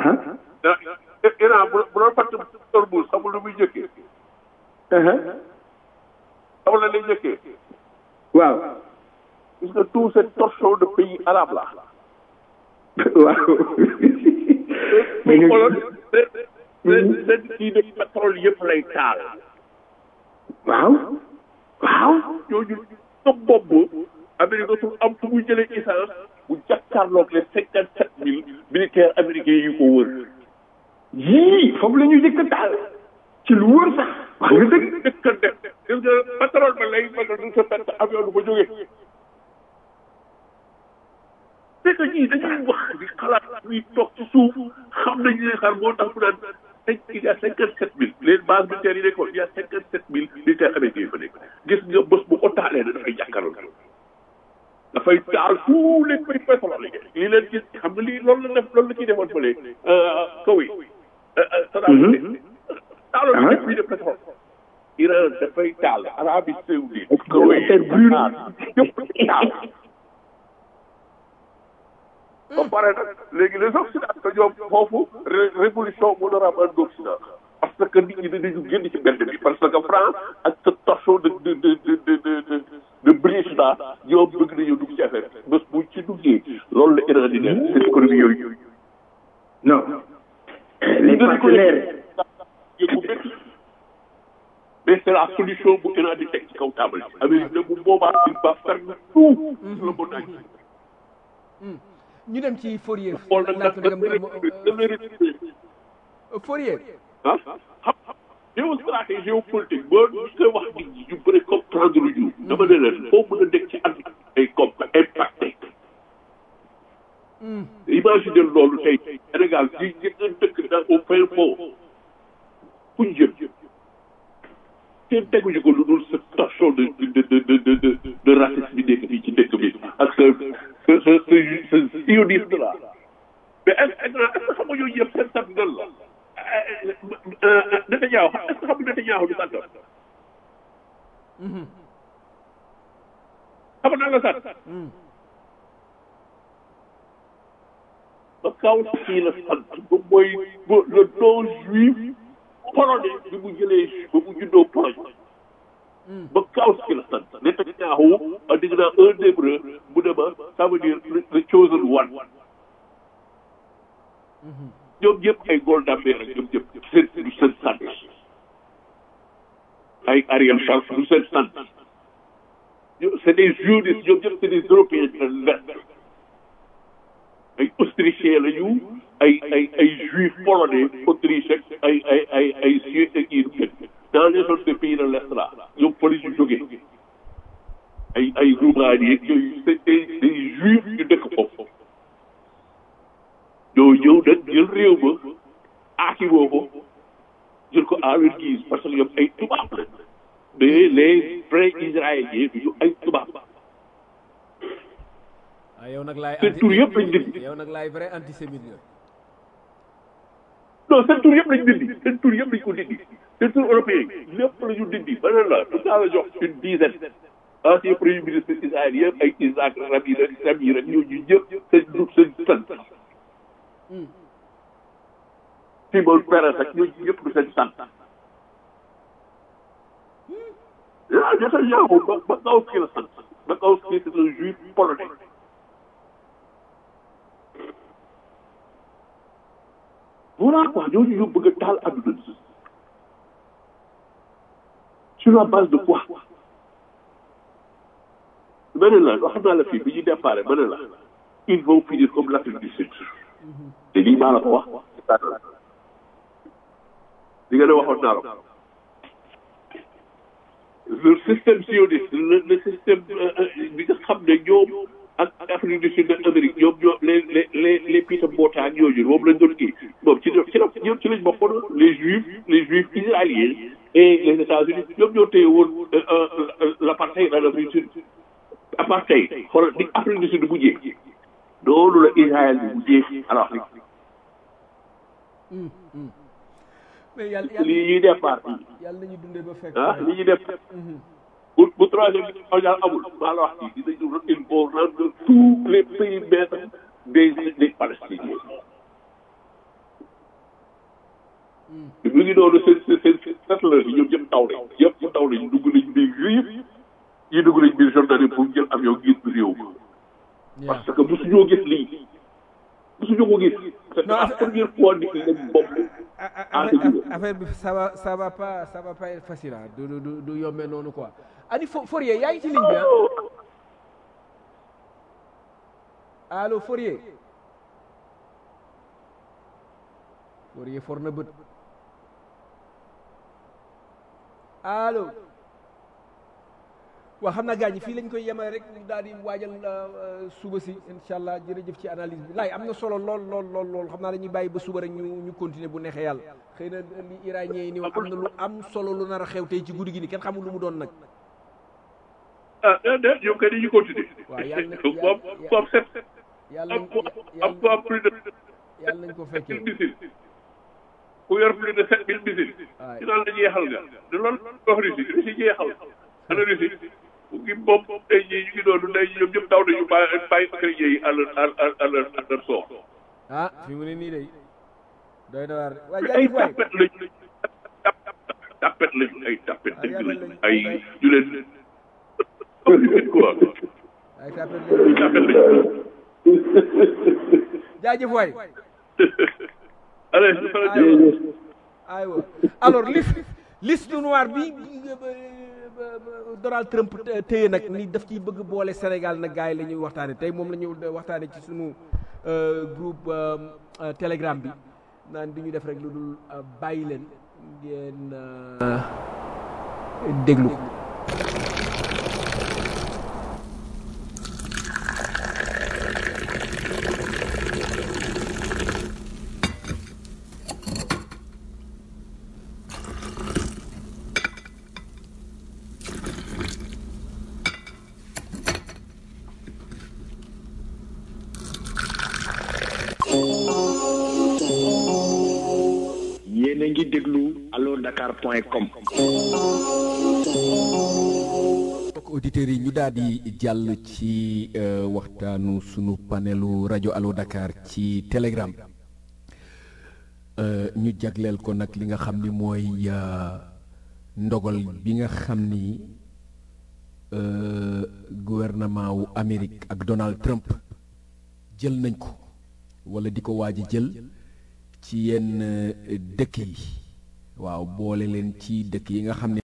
Iran bu bu doon fàtte Hormuz xamul lu muy njëkkee. xamul la lay njëkkee. waaw. gis nga tout ce torchon de pays arabes là. waaw. mais ñu seen kii de pétrole yëpp lay taal. waaw. waaw. ñooñu sa bopp Amérique dootul am fu muy jëlee essence bu jàkkaarloog les cinquante sept mille militaires américains yu ko wër. yii foofu la ñuy jëkk taal. ci lu wër sax. wax nga dëgg. dëkk def gis nga pétrole ba lay bëgg du sa perte avion du ba jógee. c'est que ñii dañuy wax di xalaat ñuy toog ci suuf xam nañu ne xar moo tax mu naan il y a cinquante sept mille les bases militaires yi nekkoon il y a cinquante sept mille militaires américains yi fa nekk gis nga bés bu ko taalee na dafay jàkkaarloo dafay taal tous les pays pétroliers lii leen gis xam nga lii loolu la def loolu la ciy defoon fële kaw yi Saddam taaloon ñëpp yi de pétrole Iran dafay taal Arabie Saoudite kaw yi yëpp taal ba pare nag léegi les occidentaux ñoom foofu révolution moo nar a am en Occident parce que nit ñi dañu génn ci mbedd bi parce que France ak ce torchon de de de de de de de British là ñoom bëgg nañoo dugg ci affaire bi bés bu ci duggee loolu la Iran di def seen économie yooyu. non les partenaires. mais c'est la solution bu Iran di teg ci kaw table bi. Amérique nag bu boobaa il va faire tout sur le monde entier. ñu dem ci Fourier. xool nag ndax Fourier. ah xam xam géostratégie géopolitique boo ñu koy wax nit ñi ñu bëri comprendre lu ñu. dama ne leen foo mën a nekk ci àdduna ay comme impacté. imagine loolu tey Sénégal ci ñi dëkk dans au fin fond fu ñu jëm kenn teguñu ko lu dul sa torchon de de de de de de racisme bi nekk fii ci dëkk bi ak sa sa sa sa sa sionisme là mais est ce que xam nga yooyu yëpp seen sant nan la Netanyahu est ce que xam nga Netanyahu du sant xam nga la sant ba kaw kii la sant ba mooy le non juif polonais bi mu jëlee ba mu juddoo Pologne ba Kawski la sant Netanyahu dégg naa un hébreu mu ne ma ça veut dire the chosen one ñoom ñëpp ay Golda Meir ak ñoom ñëpp seen du seen sant ay Ariel Sharon du seen sant c'est des juifs ñoom ñëpp c'est des européens de l'Est ay autrichiens la ñu ay ay ay juifs polonais autriche ay ay ay ay suisse ak yi dans les autres pays de l'Est là ñoom fa la ñu jógee ay ay Roumanie ak yooyu c'est des des juifs yu dëkk foofu ñoo ñëw nag jël réew ma aaki woo ko jël ko à leur guise parce que ñoom ay tubaab la mais les vrais israéliens du ñu ay tubaab ah yow nag laay seen tur yëpp lañ dindi yow nag laay vrai antisémite nga non seen tur yëpp lañ dindi seen tur yëpp lañ ko dindi seen tur européen lépp la ñu dindi ba ne la tout ça la jox une dizaine ancien premier ministre israélien ay Isaac Rabin ak Samir ak ñooñu ñëpp seen du seen sant Simon Peres ak ñooñu ñëpp du seen sant ah Netanyahu ba ba Bakowski la sant Bakowski c'est un juif polonais voilà quoi ñooñu ñoo bëgg a taal àdduna bi sur la base de quoi ma ne la wax naa la fii bi ñu déparé ma ne la ils vont finir comme l'Afrique du Sud te lii maa la ko wax li nga ne waxoon naa la ko le système sioniste le le système bi nga xam ne ñoom ak Afrique du Sud ak Amérique ñoom ñoo les les les les Peter Botha ak ñooñu moom lañ doon kii moom ci ci la ñoom ci lañ bokkoon les juifs les juifs israéliens et les États-Unis ñoom ñoo téye woon l'apartheid en Afrique du Sud apartheid xoolal ni Afrique du Sud bu jeex noonu la Israël bi bu jeex alors mais yàlla yàlla lii ñuy départ yàlla nañu dundee ba fekk ah li ñuy def bu bu troisième bi mondial amul maa la wax ci dinañu il faut rendre tous les périmètres des des Palestiniens mu ngi noonu seen seen seen settlers yi ñoom ñëpp taw nañ yëpp taw nañ dugg nañ biir juif yi dugg nañ biir Jordanie pour jël avion gis bi réew parce que mosuñoo gis lii mosuñoo ko gis c'est la première fois nit ñi lañ bopp affaire bi ça va ça va pas ça va pas être facile ah du du du yombee noonu quoi ani Fo Fourier yaa ngi ci ligne bi ah allo Fourier Fourier for na bët allo waaw xam naa gars ñi fii lañ koy yemale rek daal di waajal suba si incha allah jërëjëf ci analyse bi laay am na solo lool lool lool lool xam naa dañuy bàyyi ba suba rek ñu ñu continuer bu neexee yàlla xëy na li iranien yi ni wax am na lu am solo lu nar a xew tey ci guddi gi ni kenn xamul lu mu doon nag ah déedéet ñoom kay dañuy continuer. waaw yàlla na moom moom set. yàlla am nañ am am plus de yàlla nañ ko fekkee mille missiles ku yor plus de sept mille missiles. waay ci naan la jeexal nga de loolu wax Russie Russie jeexal ana Russie mu ngi moom tey jii ñu ngi doon tey jii ñoom ñëpp daw nañu bàyyi bàyyi chrétiens yi à leur à à leur à leur sort. ah fi mu ne nii day doy na waar waaye ay jaajëf waay tapet lañu tapet lañu ay tapet Ah, dëgg yàlla lañu lañu. ay ñu leen quoi ay tapet ay tapet lañu. jaajëf waay allez ñu faral di aywa aywa alors liste liste noire bi bi- ba- Donald Trump té- téye nag ni daf ciy bëgg boole Sénégal nag gars yi la ñuy waxtaane tey moom la ñu waxtaane ci sunu euh, groupe euh, euh, Telegram bi naan di ñu def rek lu dul euh, bàyyi leen ngeen euh, déglu yéen a ngi déglu allo dakar point com mbokk auditeurs yi ñu daal di jàll ci euh, waxtaanu sunu panelu rajo Allo Dakar ci Telegram Euh, ñu jagleel ko nag li nga xam ni mooy euh, ndogal bi nga xam ni euh, gouvernement wu Amérique ak Donald Trump jël nañ ko wala di ko waaj a jël ci yenn euh, dëkk yi waaw boole leen ci dëkk yi nga xam ne